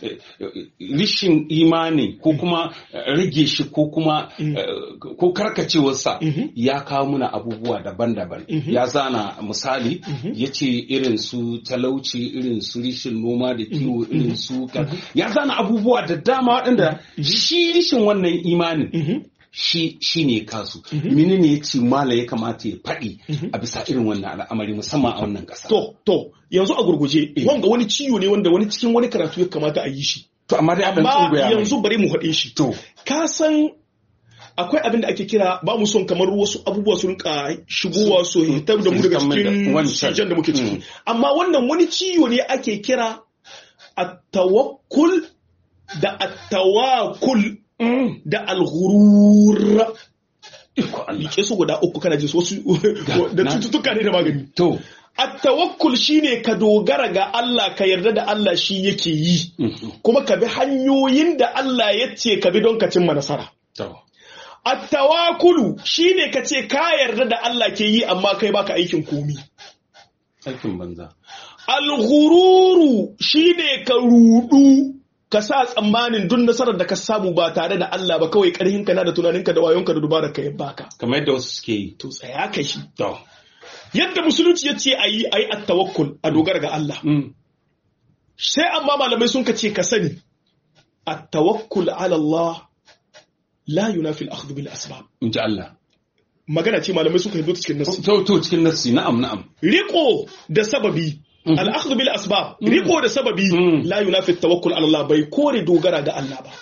rishin imani ko kuma rage shi ko kuma ko karkacewarsa ya kawo muna abubuwa daban-daban ya zana misali ya ce irin su talauci irin su rishin noma da kiwo irin su ya zana abubuwa da dama waɗanda shi rishin wannan imanin shi shi ne kasu mini ne ya ce mala ya kamata ya faɗi a bisa irin wannan al'amari musamman a wannan ƙasa. To, to, yanzu a gurguje, wanga wani ciwo ne wanda wani cikin wani karatu ya kamata a yi shi. To, amma dai abin Amma yanzu bari mu haɗe shi. To. Ka san akwai abin da ake kira ba mu son kamar wasu abubuwa sun ka shigowa su hitar da mu daga cikin sijan da muke ciki. Amma wannan wani ciwo ne ake kira at-tawakkul da at-tawakkul da alghurur Like su guda uku kana jin wasu da cututtuka ne da magani. To. At-tawakkul shine ka dogara ga Allah ka yarda da Allah shi yake yi. Kuma ka bi hanyoyin da Allah ya ce ka bi don ka cimma nasara. At-tawakkulu shine ka ce ka yarda da Allah ke yi amma kai baka aikin komi. Aikin banza. Al-ghururu shine ka rudu ka sa tsammanin duk nasarar da ka samu ba tare da Allah ba kawai karhinka na da tunaninka da wayonka da dubarar ka baka. Kamar yadda wasu suke yi. To tsaya ka shi. To. Yadda musulunci ya ce a yi a yi at-tawakkul a dogara ga Allah. Sai amma malamai sun ka ce ka sani at-tawakkul ala Allah la yunafi al-akhdh bil asbab. In ji Allah. Magana ce malamai suka yi cikin nassi. To to cikin nassi na'am na'am. Riko da sababi al'akhdhu bil asbab riko da sababi la yunafi tawakkul ala Allah bai kore dogara ga Allah ba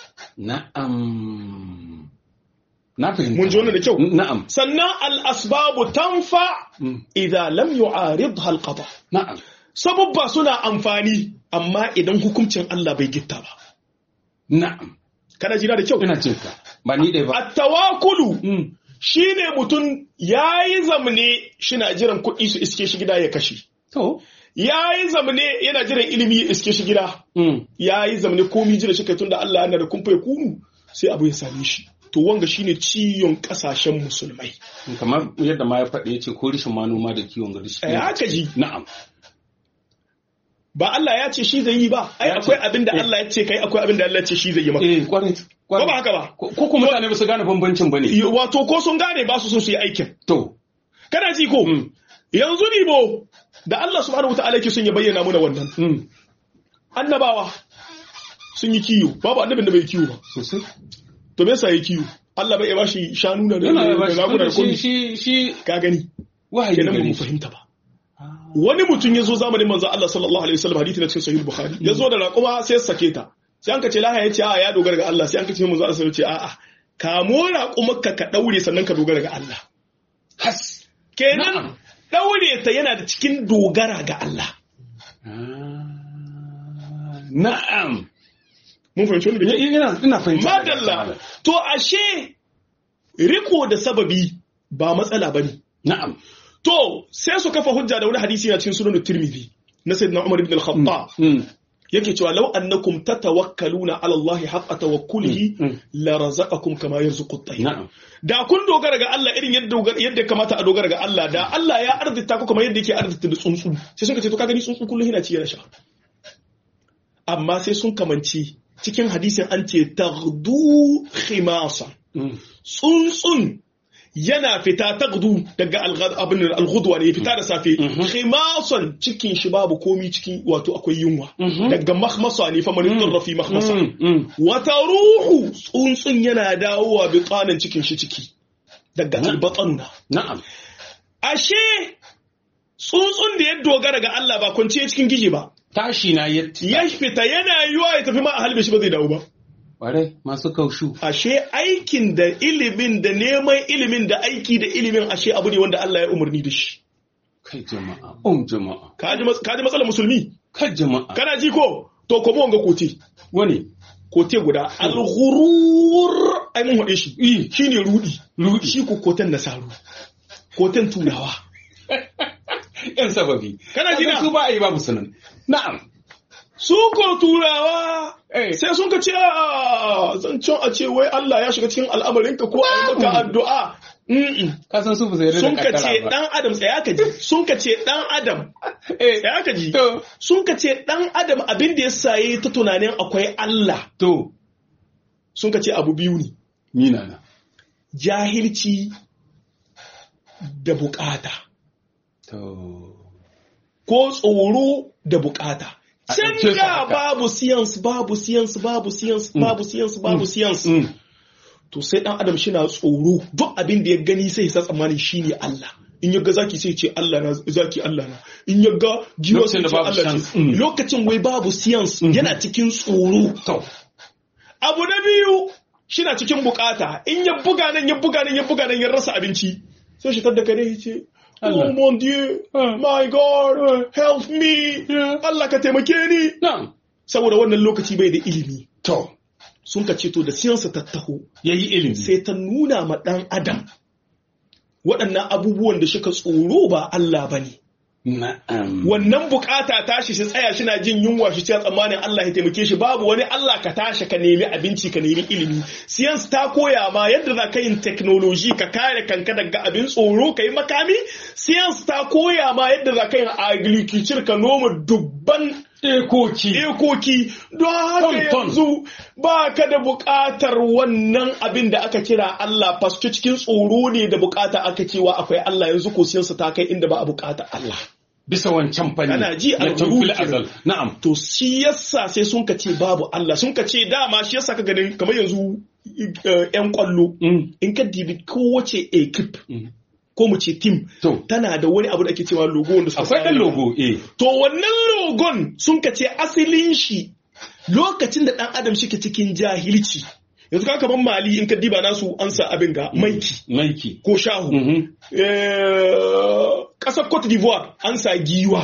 na'am na fahimta mun ji wannan da kyau na'am sannan al asbabu tanfa idza lam yu'aridha al qada na'am sababba suna amfani amma idan hukuncin Allah bai gitta ba na'am kana jira da kyau ina jin ka ba ni dai ba at tawakkulu shine mutum yayi zamne shina jiran kuɗi su iske shi gida ya kashe to ya yi zamane yana jiran ilimi ya iske shi gida ya yi zamane komi jira shi kai tunda Allah yana da kumfa ya kunu sai abu ya same shi to wanga shine ciyon kasashen musulmai kamar yadda ma ya faɗi ya ce ko rishin manoma da kiwon gari shi ai haka ji na'am ba Allah ya ce shi zai yi ba ai akwai abin da Allah ya ce kai akwai abin da Allah ya ce shi zai yi maka eh kwarai ko ba haka ba ko kuma mutane ba su gane bambancin bane wato ko sun gane ba su son su yi aikin to kana ji ko yanzu ni bo da Allah subhanahu wataala yake son ya bayyana muna wannan annabawa sun yi kiyo babu annabin da bai kiyo ba sosai to me yasa ya kiyo Allah bai ba shi shanu da yana ya ba raguna da shi komai shi shi ka gani wahayi kenan ba gare mu shi fahimta ba wani mutum ya zo zamanin manzo Allah sallallahu alaihi wasallam hadisi na cikin sahih bukhari ya zo da raƙuma sai ya sake ta sai an ka ce laha ya ce a ya dogara ga Allah sai an ka ce manzo Allah sai ya ce a'a kamo raƙumarka ka daure sannan ka dogara ga Allah has kenan Na'am. daure ta yana da cikin dogara ga Allah na'am mun fahimci wannan da kyau? ina ina fahimta madalla to ashe riko da sababi ba matsala bane na'am to sai su kafa hujja da wani hadisi na cikin sunan Tirmidhi na sayyidina Umar ibn al-Khattab Mm. yake cewa law annakum tatawakkaluna ala Allah haqqa tawakkulihi Mm. la razaqakum kama yarzuqu at-tayr na'am da kun dogara ga Allah irin yadda dogara- yadda ya kamata a dogara ga Allah da Allah ya arzita ku kamar yadda yake arzita da tsuntsu sai sun ce to ka gani tsuntsu kullum yana ci yana sha amma sai sun kamanci cikin hadisin an ce taghdu khimasa Mm. tsuntsun yana fita taqdu daga abin al-ghudwa ne fita da safe khimasan cikin shi babu komi cikin wato akwai yunwa daga makhmasa ne fa man rafi makhmasa wata ruhu tsuntsun yana dawowa bi qanan cikin shi ciki daga albatanna na'am ashe tsuntsun da ya dogara ga Allah ba kwance cikin giji ba tashi na ya ya fita yana yiwa ya tafi ma a halbe shi ba zai dawo ba Ƙwarai masu kaushu. Ashe aikin da ilimin da neman ilimin da aiki da ilimin ashe abu ne wanda Allah ya umarni da shi. Kai jama'a, um jama'a. Ka ji matsalar musulmi? Kai jama'a. Kana ji ko? To kuma wanga kote. Wani? Kote guda. Al-ghurur ai mun haɗe shi. Shi ne rudi. Rudi. Shi ko koten nasaru. Koten turawa. Yan sababi. Kana ji na? Su ba a yi babu sunan. Na'am. Su ko turawa sai sun ka ce a zancen a ce wai Allah ya shiga cikin al'amarinka ko a yi maka addu'a. Ka san su ba sai Sun ka ce ɗan Adam tsaya ka ji. Sun ka ce ɗan Adam. Tsaya ka ji. Sun ka ce ɗan Adam abin da ya saye ta tunanin akwai Allah. To. Sun ka ce abu biyu ne. Mina na. Jahilci da bukata. To. Ko tsoro da bukata. Can da babu science babu science babu science babu science babu science. To sai dan adam shi na tsoro duk abin da ya gani sai ya tsammani shine Allah. In ya ga zaki sai ce Allah na zaki Allah na. In ya ga giwa sai ce Allah ce. Lokacin wai babu science yana cikin tsoro. Abu na biyu shi na cikin bukata in ya buga nan ya buga nan ya buga nan ya rasa abinci. Sai shi tadda kare ya ce Oh mon Dieu, my God, help me, Allah ka taimake ni. Saboda wannan lokaci bai da ilimi. To. Sun ka ce to da siyansa ta taho. Ya yi ilimi. Sai ta nuna ma ɗan Adam. Waɗannan abubuwan da shika tsoro ba Allah ba ne. Wannan bukata tashi shi tsaya shi na jin yunwa shi ce tsammanin Allah ya taimake shi babu wani Allah ka tashi ka nemi abinci ka nemi ilimi. Science ta koya ma yadda za ka yin technology ka kare kanka daga abin tsoro ka yi makami. Science ta koya ma yadda za ka yin agriculture ka noma dubban ekoki ekoki don haka yanzu ba ka da bukatar wannan abin da aka kira Allah faske cikin tsoro ne da bukata aka cewa akwai Allah yanzu ko siyansa ta kai inda ba a bukata Allah. bisa wancan fanni Ana ji a azal na'am to shi yasa sai sun ka ce babu Allah sun ka ce dama shi yasa ka ganin kamar yanzu yan kwallo in ka dibi kowace ekip ko mu ce team tana da wani abu da ake cewa logo wanda suka akwai dan logo eh to wannan logon sun ka ce asalin shi lokacin da dan adam shi ke cikin jahilci yanzu ka kaman mali in ka diba nasu an sa abin ga maiki maiki ko shahu kasar cote d'ivoire an sa giwa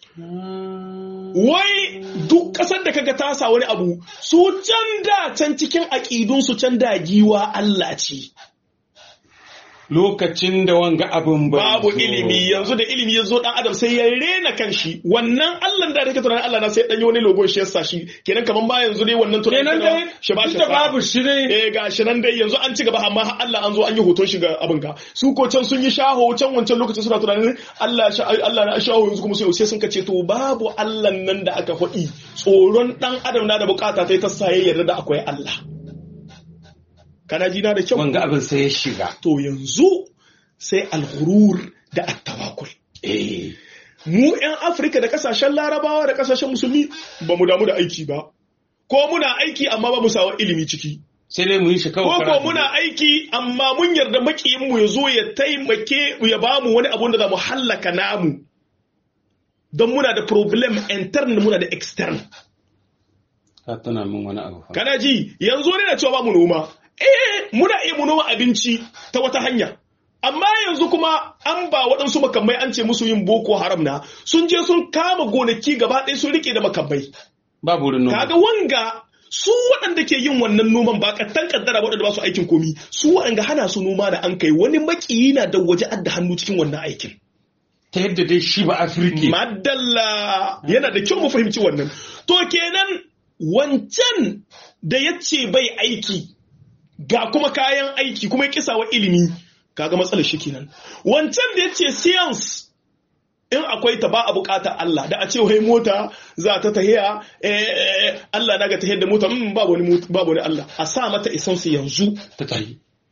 wai duk kasar da kaga ta sa wani abu su can da can cikin aƙidunsu can da giwa Allah ce lokacin da wanga abin babu ilimi yanzu da ilimi ya zo dan adam sai ya rena kanshi wannan Allah da take tunanin Allah na sai dan yi wani logon shi yasa shi kenan kaman ba yanzu dai wannan tunanin kenan dai shi ba shi da babu shi ne eh ga shi nan dai yanzu an ci gaba amma Allah an zo an yi hoton shi ga abin ka su ko can sun yi shaho can wancan lokacin suna tunanin Allah Allah na shaho yanzu kuma sai sai sun kace to babu Allah nan da aka faɗi tsoron dan adam na da bukata ta ta sa ya yarda da akwai Allah kana jina da kyau wanga abin sai ya shiga to yanzu sai alghurur da attawakul eh mu yan afirka da kasashen larabawa da kasashen musulmi ba mu damu da aiki ba ko muna aiki amma ba mu sawa ilimi ciki sai dai mu yi shi ko kawai ko muna aiki amma mun yarda makiyin mu ya zo ya taimake ya ba mu wani abun da za mu hallaka namu don muna da problem intern muna da extern ka tana min wani abu fa kana ji yanzu ne na cewa ba mu noma eh muna iya mu noma abinci ta wata hanya amma yanzu kuma an ba waɗansu makamai an ce musu yin boko haram na sun je sun kama gonaki gaba ɗaya sun rike da makamai babu wurin noma kaga wanga su waɗanda ke yin wannan noman ba kattan kaddara waɗanda ba su aikin komi su waɗanda hana su noma da an kai wani makiyi na da waje adda hannu cikin wannan aikin ta yadda dai shi ba afirki madalla yana da kyau mu fahimci wannan to kenan wancan da ya ce bai aiki ga kuma kayan aiki kuma ya kisa wa ilimi kaga matsalar shi kenan wancan da ya ce science in akwai ta ba a bukatar Allah da a ce wai mota za ta tahiya Allah na ga tahiyar da mota mm, babu wani mot- babu wani Allah a sa mata essence yanzu ta tayi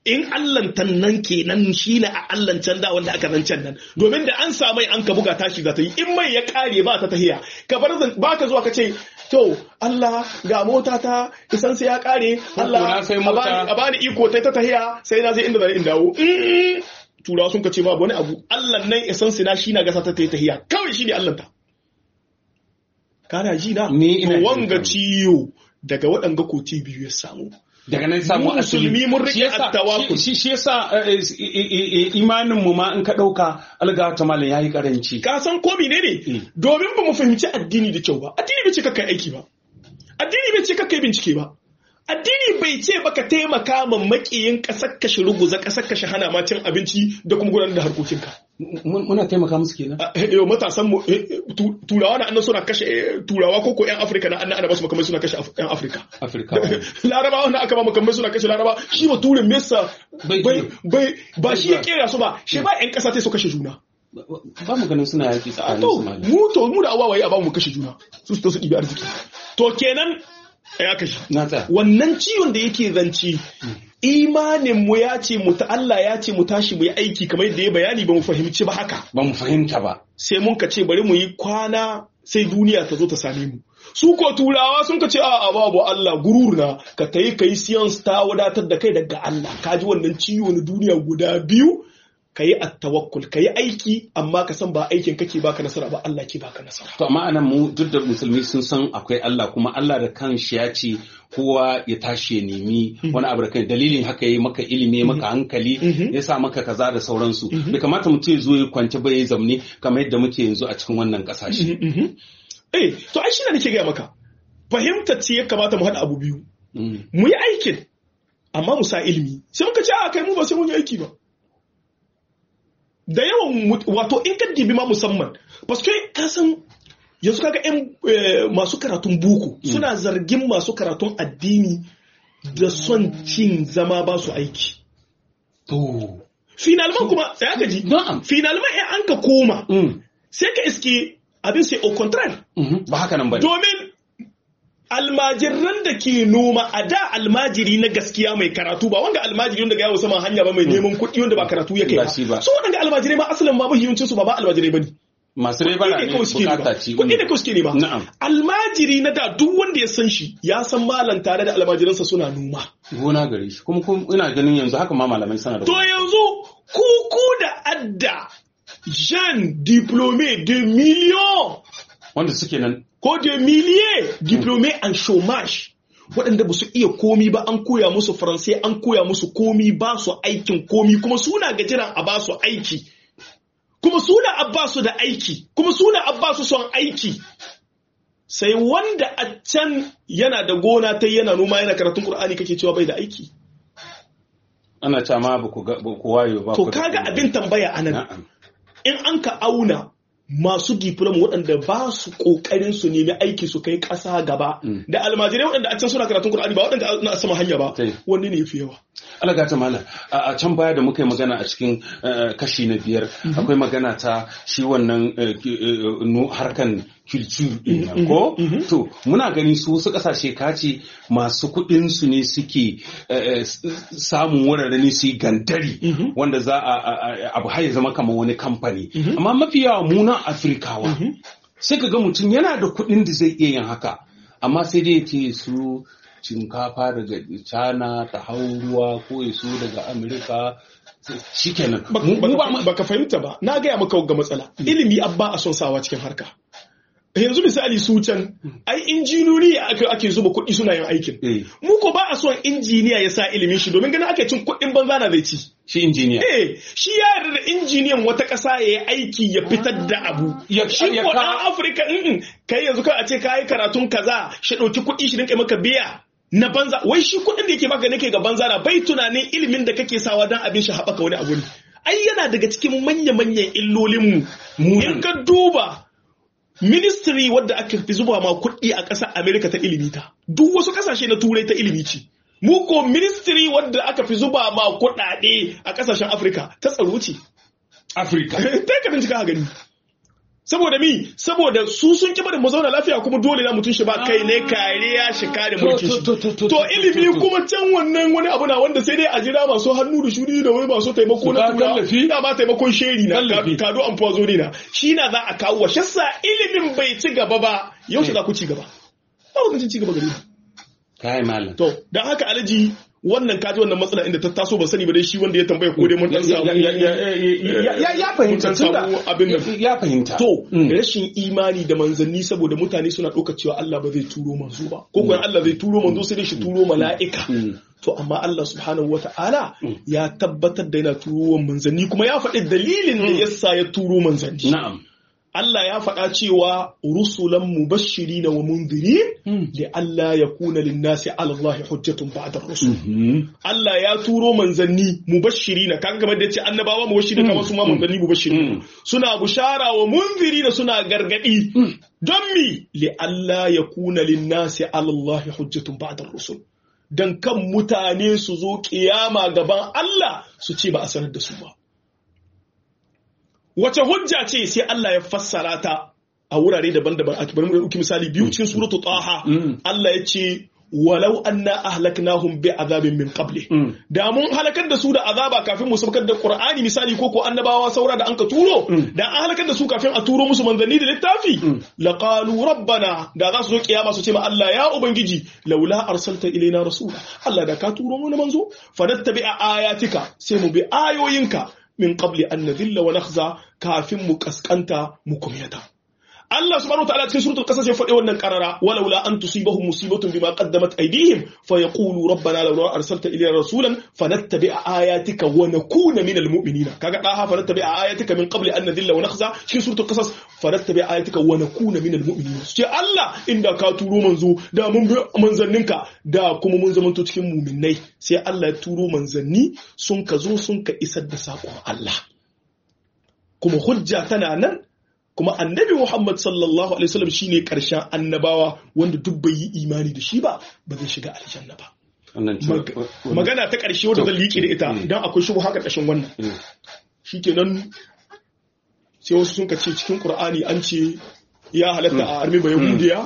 in allantan nan kenan shi na a allancan da wanda aka zancen nan domin da an sa mai an ka buga tashi za ta yi in mai ya kare ba ta tahiya ka bar zan ba ka zuwa ka ce to Allah ga mota ta isan sai ya kare Allah na sai mota. a bani- a bani iko ta ta tahiya sai na zai inda zan in dawo Mm, turawa sun ka ce babu wani abu Allah nan isan sina shi na gasa ta ta yi tahiya kawai shi ne Allah ta kana ji na Ni ina To jin wanga ka. ciyo daga waɗanga koti biyu ya samu daga nan samu Mu musulmi mun rike Shi yasa- attawakul. shi shi yasa eh, eh, eh, imanin mu ma in ka dauka alga ta malam yayi karanci ka san ko ne ne Mm. domin ba mu fahimci addini da kyau ba addini bai ce kakkai aiki ba addini bai ce kakkai bincike ba addini bai ce baka taimaka ma makiyin kasar kashe ruguza kasar kashe hana ma cin abinci da kuma gudanar da harkokinka Mun- muna taimaka musu kenan Ah, eh, yau matasan mu eh, eh, tu- turawa na annan suna kashe eh, turawa ko ko yan afirka na annan ana basu makamai suna kashe Af- yan afirka afirka larabawa na aka ba makamai suna kashe laraba shi ba turin mesa Bai bai iya. bai ba shi ya kera su ba shi ba yan kasa sai su kashe juna ba mu ganin suna yaki tsakanin to su malam mu to mu da awawaye a ba mu kashe juna su su to su ɗibi arziki to kenan ya kashe na tsaya wannan ciwon da yake zanci imanin mu ya ce mu ta Allah ya ce mu tashi mu yi aiki kamar yadda ya bayani ba mu fahimci ba haka ba mu fahimta ba sai mun ka ce bari mu yi kwana sai duniya ta zo ta same mu su ko turawa sun ka ce a a babu Allah gurur na ka tayi kai science ta wadatar da kai daga Allah ka ji wannan ciwo na duniya guda biyu ka yi attawakkul ka yi aiki amma ka san ba aikin kake baka nasara ba Allah ke baka nasara to amma anan mu duk da musulmi sun san akwai Allah kuma Allah da kanshi ya ce kowa ya tashi ya nemi wani abu da kai dalilin haka yayi maka ilimi ya maka hankali ya sa maka kaza da sauransu bai kamata mutum ya zo ya kwance ba ya zamne kamar yadda muke yanzu a cikin wannan kasashe eh to ai shine nake gaya maka fahimtar ce ya kamata mu haɗa abu biyu Mm. mu yi aikin amma mu sa ilimi sai muka ce a kai mu ba sai mun yi aiki ba da yawan mut- wato in ka dibi ma musamman paske ka san yanzu kaga yan eh, masu karatun boko suna zargin masu karatun addini da son cin zama ba su aiki to finalman kuma sai aka ji na'am finalman in an ka koma Mm. sai ka iske abin sai au contraire Mhm. ba haka nan ba domin almajiran da ke noma a da almajiri na gaskiya mai karatu ba wanda almajiri wanda ga yawo saman hanya ba mai neman kuɗi wanda ba karatu yake Ba ba shi ba. su waɗanda almajirai ma asalin ma mahiyancin su ba ba almajirai bane masu rai bara kuɗi ne ne kawai suke nema bukata ce kuɗi ne kawai suke nema Na'am. almajiri na da duk wanda ya san shi ya san malam tare da almajiransa suna noma gona gare shi kuma kuma ina ganin yanzu haka ma malamai sana da to yanzu kuku da adda Jean diplômé de millions wanda suke nan ko de milliers diplômés en chômage waɗanda ba su iya komi ba an koya musu faransai an koya musu komi ba su aikin komi kuma suna gajiran a ba su aiki kuma suna a ba su da aiki kuma suna a ba su son aiki sai wanda a can yana da gona ta yana noma yana karatun Kur'ani kake cewa bai da aiki ana cewa ma ba ku ga- ba ku wayo ba to ku da kaga komai. abin tambaya anan na'am in an ka auna masu diplom waɗanda ba su ƙoƙarin su nemi aiki su kai ƙasa gaba da almajirai waɗanda a can suna karatun Kur'ani ba waɗanda na sama hanya ba Tai. wanne ne yafi yawa Allah gata malam a a can baya da muka yi magana a cikin eh, kashi na biyar akwai magana ta shi wannan eh, ki- eh, nu- harkan culture din nan ko to muna gani su wasu kasashe kace masu kuɗin su ne suke eh, eh, s- samun wurare ne su yi gantari wanda za a a- a- abu har ya zama kamar wani kamfani amma mafi yawa mu na Afrikawa sai ka ga mutum yana da kuɗin da zai iya yin haka amma sai dai ya ce su shinkafa daga China ta hau ruwa ko ya so daga Amerika shikenan mu mu ba mu- baka fahimta ba na gaya maka ga matsala ilimi abba a son sawa cikin harka yanzu misali su can ai injiniyori ake ake zuba kuɗi suna yin aikin eh, mu ko ba a son injiniya ya sa ilimin shi domin ganin ake cin kuɗin banza na zai ci shi injiniya Eh, shi ya yarda da injiniyan wata ƙasa ya yi aiki ya fitar da abu. Ya- shi ya ko ka- ɗan Afirka mm kai yanzu kai a ce ka yi karatun kaza shi ɗauki kuɗi shi rinƙa maka biya na banza wai shi kuɗin da yake baka nake ga banza na bai tunanin ilimin da kake sawa don abin shi haɓaka wani abu ne. Ai yana daga cikin manya-manyan illolinmu. Mu In ka duba ministry wadda aka fi zuba ma kuɗi a ƙasar Amerika ta ilimi ta. Duk wasu ƙasashe na turai ta ilimi ce. Mu ko ministry wadda aka fi zuba ma kuɗaɗe a ƙasashen Afirka ta tsaro ce. Afirka Ta ka bincika ka gani. saboda mi saboda su sun kiba da mu zauna lafiya kuma dole na mutum shi ba kai ne kariya shi kare mulkin shi to ilimi kuma can wannan wani abu na wanda sai dai a jira masu hannu da shuri da wai masu taimako na tura da ba taimakon sheri na kado an fazo ne na shi na za a kawo wa shassa ilimin bai ci gaba ba yau shi za ku ci gaba ba ku ci gaba gari kai malam to dan haka alaji wannan kaji wannan matsala inda ta taso ba sani ba dai shi wanda ya tambaya ko dai mun dan samu ya fahimta tunda abin da ya fahimta to rashin imani da manzanni saboda mutane suna ɗauka cewa Allah ba zai turo manzo ba ko kuwa Allah zai turo manzo sai dai shi turo mala'ika to amma Allah subhanahu wata'ala ya tabbatar da yana turo manzanni kuma ya faɗi dalilin da yasa ya turo manzanni na'am Allah ya faɗa cewa rusulan mubashirina wa mundirin li Allah ya kuna linnasi ala Allah hujjatun ba'da rusul Allah ya turo manzanni mubashirina kaga kamar da yace annabawa mubashirina kamar su ma manzanni mubashirina suna bushara wa mundirina suna gargadi don mi li Allah ya kuna linnasi ala Allah hujjatun ba'da rusul dan kan mutane su zo kiyama gaban Allah su ce ba a sanar da su ba wace hujja ce sai Allah ya fassara ta a wurare daban-daban a bari mu dauki misali biyu cikin suratu taha Allah ya ce walau anna ahlaknahum bi azabin min qabli da mun halakar da su da azaba kafin mu saukar da qur'ani misali ko ko annabawa saura da anka turo da an halakar da su kafin a turo musu manzanni da littafi laqalu rabbana da za su zo kiyama su ce ma Allah ya ubangiji laula arsalta ilaina rasula Allah da ka turo mu manzo fanattabi'a ayatika sai mu bi ayoyinka min qabli an nadhilla wa nakhza kafin mu kaskanta mu kumyata Allah subhanahu wataala cikin suratul qasas ya faɗi wannan qarara walaula an tusibahum musibatun bima qaddamat aydihim fayaqulu rabbana laula arsalta ilayna rasulan fanattabi'a ayatika wa nakuna minal mu'minina kaga daha fanattabi'a ayatika min qabli an nadhilla wa nakhza cikin suratul qasas fanattabi'a ayatika wa nakuna minal mu'minina ce Allah inda ka turo manzo da mun bi manzanninka da kuma mun zamanto cikin mu'minnai sai Allah ya turo manzanni sun ka zo sun ka isar da sakon Allah kuma hujja tana nan kuma annabi Muhammad sallallahu alaihi wasallam shine karshen annabawa wanda duk bai yi imani da shi ba ba zai shiga aljanna ba magana ta karshe wadda zan liƙe da ita dan akwai shubu haka ƙarshen wannan shikenan sai wasu sun ce cikin Qur'ani an ce ya halatta a armi ba yahudiya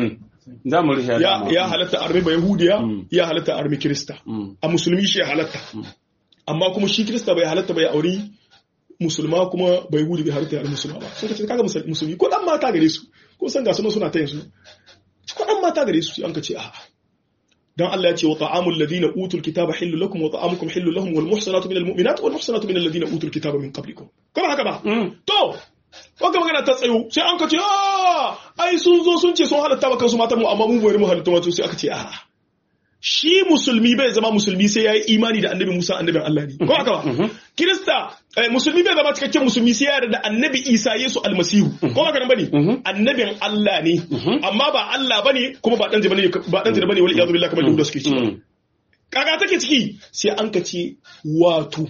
ya halatta a armi ba yahudiya ya halatta a armi kirista a musulmi shi ya halatta amma kuma shi kirista bai halatta bai auri musulma kuma bai hudu bai halitta yar musulma ba sun kace kaga musulmi ko dan mata gare su ko san ga sunan suna ta yanzu ko dan mata gare su an ka ce a'a dan Allah ya ce wa ta'amul ladina utul kitaba hillu lakum wa ta'amukum hillu lahum wal muhsanatu minal mu'minat wal muhsanatu minal ladina utul kitaba min qablikum kuma haka ba to wanda magana ta tsayo sai an ka ce a ai sun zo sun ce sun halatta ba kansu mata mu amma mu bai mu halatta wato sai aka ce a'a shi musulmi bai zama musulmi sai ya yi imani da annabi Musa annabin Allah ne. Ko haka ba? Kirista musulmi bai zama cikakken musulmi sai ya yarda da annabi Isa Yesu almasihu. Ko haka nan bane? Annabin Allah ne. Amma ba Allah bane kuma ba dan zina bane ba dan zina bane wal iyadu billahi kamar da suke cewa. Kaga take ciki sai an ka ce wato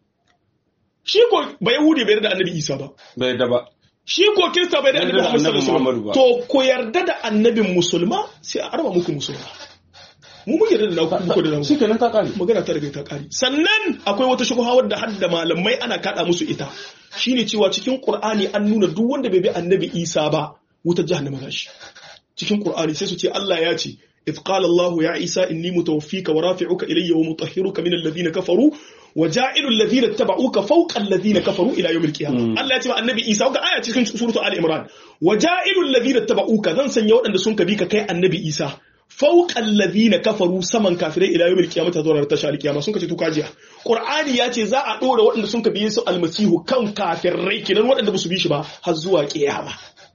shi ko ba Yahudi bai yarda da annabi Isa ba. Bai yarda ba. Shi ko Kirista bai yarda da Muhammad sallallahu alaihi wasallam. To ko yarda da annabin musulma sai a arba muku musulma. mu muke da nauku muku da nauku shikenan ta kare magana ta riga ta kare sannan akwai wata shubha wadda har da malamai ana kada musu ita shine cewa cikin qur'ani an nuna duk wanda bai bi annabi isa ba wutar jahannama za shi cikin qur'ani sai su ce Allah ya ce إذ قال الله يا عيسى إني متوفيك ورافعك إلي ومطهرك من الذين كفروا وجائل الذين اتبعوك فوق الذين كفروا إلى يوم القيامة الله يتبع النبي إيسى وقع آية cikin سورة آل عمران وجائل الذين اتبعوك ذن سن يوم أن سنك بيك كي النبي إيسى فوق الذين كفروا سمن كافرين الى يوم القيامه تزور تشا القيامه sun kace to kajiya qur'ani ya ce za a dora waɗanda sun ka biye su almasihu kan kafirai kinan waɗanda ba su bi shi ba har zuwa kiyama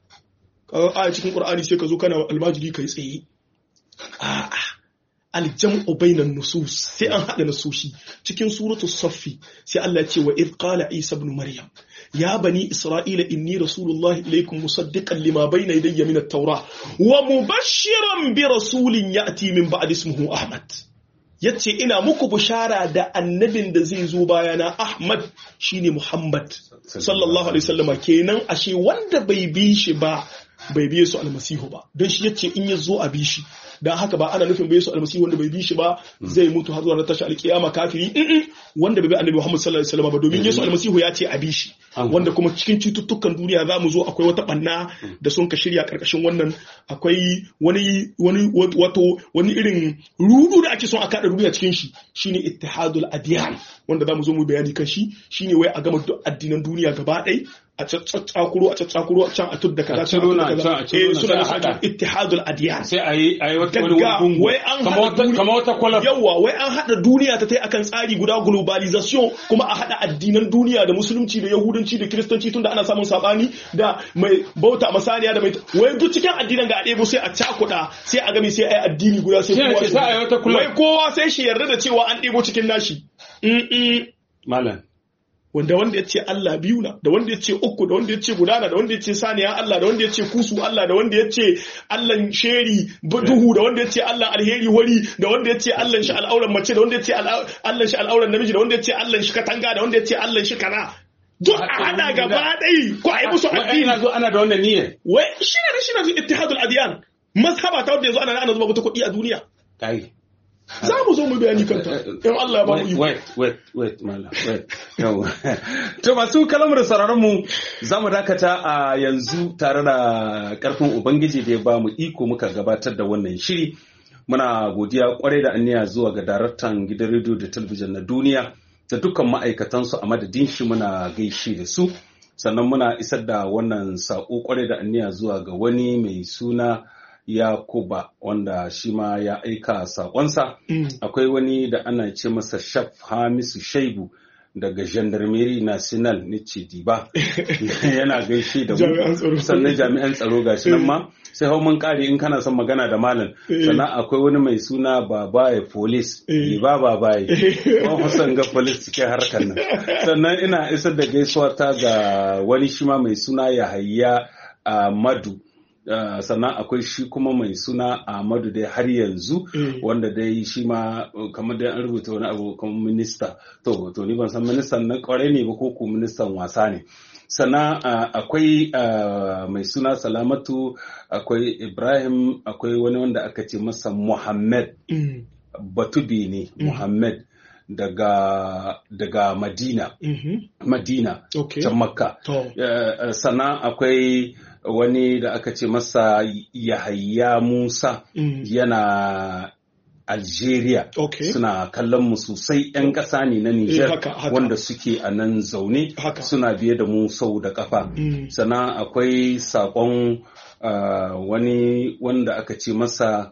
a cikin qur'ani sai ka zo kana almajiri kai tsaye a'a aljam'u bainan nusus sai an hada nasushi cikin suratu saffi sai Allah ya ce wa id qala isa ibn maryam ya bani isra'ila inni rasulullahi ilaykum musaddiqan lima bayna yadayya min at-taura wa mubashshiran bi rasulin ya'ti min ba'di ismihi ahmad yace ina muku bishara da annabin da zai zo bayana ahmad shine muhammad sallallahu alaihi wasallama kenan ashe wanda bai bi shi ba bai biye su almasihu ba don shi yace in ya zo a bi shi dan haka ba ana nufin bai su almasihu wanda bai bi shi ba zai mutu har zuwa na tashi alkiyama kafiri Mm-mm. wanda bai bi annabi Muhammad sallallahu alaihi wasallam ba domin Yesu almasihu ya ce a bi shi wanda kuma cikin cututtukan duniya za mu zo akwai wata banna da sun ka shirya karkashin wannan akwai wani wani wato wani irin rudu da ake son a kada duniya cikin shi shine ittihadul adiyan wanda za mu zo mu bayani kan shi shine wai a gama duk addinan duniya gaba ɗaya a tsatsakuro a tsatsakuro a can a tudda kaza A ciro na, can can a ciro eh na, suna sai a da haɗa. ittihadul adiyan sai a yi a yi wata wani Daga gungu wai an kama haɗa wata duni- kama wata kwalar Yawwa wai an haɗa duniya ta tai akan tsari guda globalization kuma a haɗa addinan duniya da musulunci da yahudanci da kiristanci tunda ana samun sabani da mai bauta masaniya da mai wai duk cikin addinan ga a ɗebo sai a cakuɗa sai a gami sai a yi addini guda sai Shi ne kowa ce shi- sai a yi wata kula. wai kowa sai shi yarda da cewa an ɗebo cikin nashi Mm-mm. malam wanda wanda ya ce Allah biyu na da wanda ya ce uku da wanda ya ce gudana da wanda ya ce saniya Allah da wanda ya ce kusu Allah da wanda ya ce Allah sheri bu- duhu da wanda ya ce Allah alheri wari da wanda ya ce Allah shi al'auran mace da wanda ya ce al'au- Allah shi al'auran namiji da wanda ya ce Allah shi katanga da wanda ya ce Allah shi kana duk a hada gaba ɗai ko a yi musu wai addini ina zo ana da wannan niyyar wai shi ne shi ne ittihadul adiyan mazhaba ta wanda yanzu ana ana zuba wata kuɗi a duniya kai za mu zo mu bayani kanta in Allah ya ba mu wait iko wait wait wait malam wait yawa to masu kalamar sauraron mu za mu dakata a yanzu tare da karfin ubangiji da ya ba mu iko muka gabatar da wannan shiri muna godiya kwarai da aniya zuwa ga daraktan gidan rediyo da talabijin na duniya da dukkan ma'aikatansu a madadin shi muna gaishe da su sannan muna isar da wannan saƙo kwarai da aniya zuwa ga wani mai suna yakuba wanda shi ma ya aika saƙonsa akwai wani da ana ce masa shaf hamisu shaibu daga gendarmerie national na diba yana gaishe da Jami'an tsaro. mu sannan jami'an tsaro gashi nan ma sai hau mun kare in kana son magana da malam sannan akwai wani mai suna babaye police Eh. ba babaye wani Hassan ga police cikin harkar nan sannan ina isar da gaisuwa ta ga wani shi ma mai suna yahaya Ahmadu Uh, sannan akwai shi kuma mai suna Ahmadu dai har yanzu Eh. wanda dai shi ma uh, kamar dai an rubuta wani abu kamar minista to to ni ban san ministan na kwarai ne ba ko ko ministan wasa ne sannan uh, akwai uh, mai suna salamatu akwai ibrahim akwai wani wanda aka ce masa muhammad Mm. batubi ne muhammad daga daga madina Mhm. madina Okay. can makka To. Eh, sannan akwai wani da aka ce masa yahaya musa Mm. yana algeria Okay. suna kallon mu sosai 'yan ƙasa ne na Eh, niger haka, haka. wanda suke a nan zaune Haka. suna biye da mu sau da kafa Mm. sannan akwai sakon ah, wani wanda aka ce masa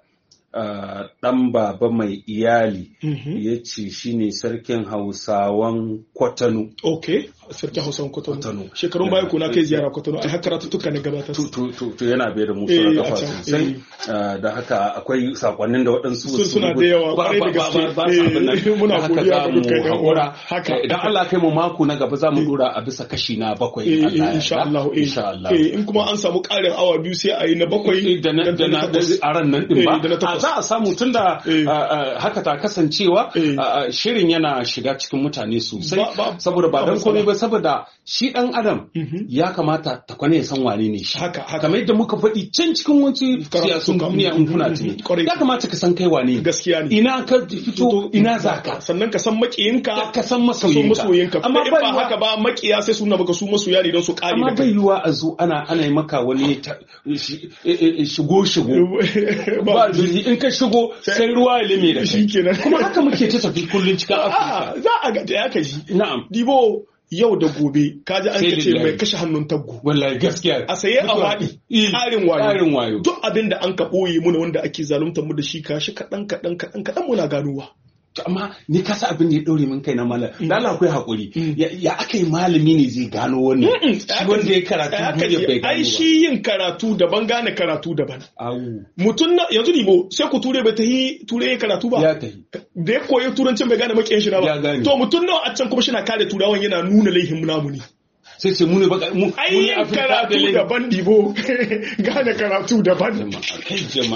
ah, ɗan baba mai iyali Mhm. ya ce shine sarkin hausawan kwatano Okay. Sarkin Hausa Kwatano. Kwatano. Shekarun baya kuna kai ziyara Kwatano. Ai har karatuttuka na gabatar. to, to, to, to yana bai da mu Eh, suna a kafa can, sosai eh. Ah, da haka akwai sakonnin da waɗansu Sun suna da yawa, ba- kwarai da ba- ba- gaske. ba su abin nan. Eh, muna Da haka godiya za ga mu dukkan yan uwa. haƙura. Haka. Eh, idan Allah kai mu mako na gaba za mu dora a bisa kashi na bakwai in Eh, Allah eh, ya insha yarda. Allah. eh. insha Allah Eh, in kuma an samu ƙarin awa biyu sai a yi na bakwai da na da na da takwas. a ran nan din Eh, ba da na a takwas. za a samu tunda Eh. ah, ah, haka ta kasancewa Eh. ah, ah, shirin yana shiga cikin mutane sosai Ba- ba- saboda ba ba dan matsala. komai ba saboda shi dan adam Mhm. ya kamata ta kwane ya san wane ne shi Haka, haka. kamar yadda muka faɗi can cikin wasu Karatu siyasun kam. duniya in kuna Mhm. tuni Kwarai. ya kamata ka san kai wane ne Gaskiya ne. ina ka fito ina zaka sannan ka san makiyinka ka san ka so masoyinka masoyinka amma amma in bai ba yiwa- haka ba makiya sai suna baka su masoya ne don su kare amma da bai kai yiwa a zo ana ana yi maka wani ta- shi- eh, eh, shigo shigo ba ba zurfi in ka shigo sai ruwa ya lime da kai Shikenan. kuma haka muke ta tafi kullun cikin afirka a za a ga da ya kaji na'am dibo yau da gobe kaji an Sai ka ce lillahi. mai kashe hannun taggo wallahi gaskiya a saye a waɗi Eh, ƙarin wayo ƙarin wayo duk abin da an ka ɓoye muna wanda ake zaluntar mu da shi kashi kaɗan kaɗan kaɗan kaɗan muna ganowa To, amma ni ka sa abin da ya ɗaure min kai na malam da Allah akwai hakuri ya ya aka yi malami ne zai gano wannan shi wanda ya karatu Haka duniya ne, bai gano ai ba shi yin karatu daban gane karatu daban Awu, mutum na yanzu dibo sai ku ture bai ta yi ture ya karatu ba ya tafi da ya koyi turancin bai gane makiyan shi na Ya ba gane. to mutum nawa a can kuma shi na kare turawan yana nuna laihin namu ne sai ce mu ne baka mu mu ai ne yin Afirka da karatu lai- daban dibo gane karatu daban jama'a kai jama'a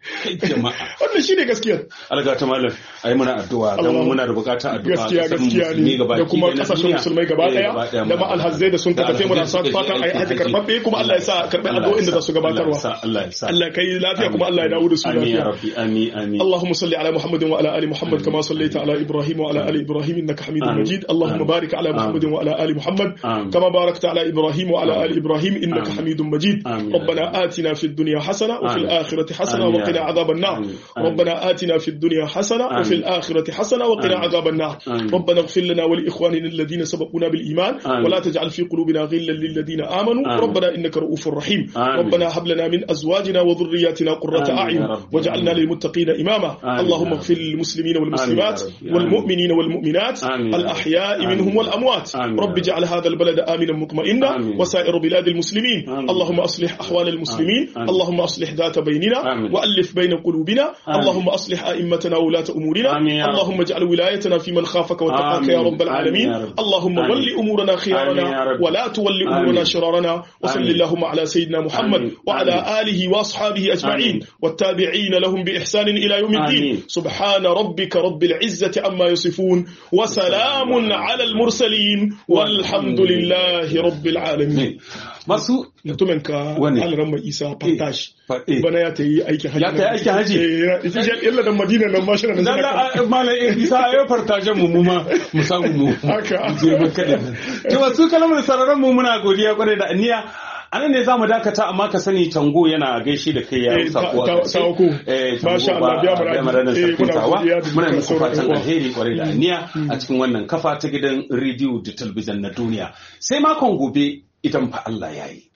jama'a wannan shine gaskiya alga ta malam ai muna addu'a dan Allah. muna da bukatar addu'a gaskiya kasar gaskiya musulmi ne gabaki da kuma ɗaya na kasashen duniya. musulmai gaba Eh, daya ɗaya da muna ma alhazzai da sun Da tafi muna alhazzai sa suka je fatan ai aikin haji haji. karbabbe kuma Allah ya sa karbi Allah ya addu'o'in da sa, za su gabatarwa Allah ya sa, Allah ya sa Allah kai lafiya kuma Allah ya dawo da su amin ya lafiya rabbi amin amin اللهم صل على محمد وعلى ال محمد كما صليت على ابراهيم وعلى ال ابراهيم انك حميد آمين. مجيد اللهم آمين. بارك على محمد آمين. وعلى ال محمد آمين. كما باركت على ابراهيم وعلى ال ابراهيم انك آمين. حميد مجيد آمين. ربنا آتنا في الدنيا حسنه وفي آمين. الاخره حسنه آمين. وقنا عذاب النار آمين. آمين. ربنا آتنا في الدنيا حسنه وفي آمين. الاخره حسنه وقنا آمين. عذاب النار آمين. ربنا اغفر لنا ولاخواننا الذين سبقونا بالايمان آمين. ولا تجعل في قلوبنا غلا للذين امنوا آمين. ربنا انك رؤوف رحيم آمين. ربنا هب لنا من ازواجنا وذرياتنا قرة آمين يا اعين رب. واجعلنا للمتقين اماما آمين اللهم يا رب. اغفر للمسلمين والمسلمات آمين يا رب. والمؤمنين والمؤمنات آمين يا رب. الأحياء آمين منهم يا رب. والأموات آمين يا رب رب. اجعل هذا البلد آمنا مطمئنا آمين. وسائر بلاد المسلمين آمين. اللهم أصلح أحوال المسلمين آمين. اللهم أصلح ذات بيننا آمين. وألف بين قلوبنا آمين. اللهم أصلح أئمتنا وولاة أمورنا آمين يا رب. اللهم اجعل ولايتنا في من خافك واتقاك آمين. يا رب العالمين آمين يا رب. اللهم آمين. ول أمورنا آمين يا خيارنا رب. ولا تول آمين. أمورنا شرارنا وصل آمين. اللهم على سيدنا محمد آمين. وعلى آمين. آله وأصحابه أجمعين آمين. والتابعين لهم بإحسان إلى يوم الدين آمين. سبحان ربك رب العزة عما يصفون وسلام على المرسلين والحمد لله رب العالمين masu mutumin ka Wane? alramma isa fantash faɗe bana ya ta yi aikin hajji Ya ta yi aikin hajji? eh ita ce illa da madina nan ma shi nan dan da malam isa ya fartajen mu mu ma mu samu mu Haka. je mu kada to wasu kalmar sararan mu muna godiya kwarai da aniya anan ne zamu dakata amma ka sani tango yana gaishe da kai ya Eh, sako ta- ta- sako. eh Masha tango Allah, biya mu biya mu radi. ranar Eh, sarkin muna tawa godiya da muna dukkan muku sauran fatan uwa. alheri kwarai da aniya a cikin wannan kafa ta gidan rediyo da talabijin na duniya sai makon gobe idan fa Allah ya yi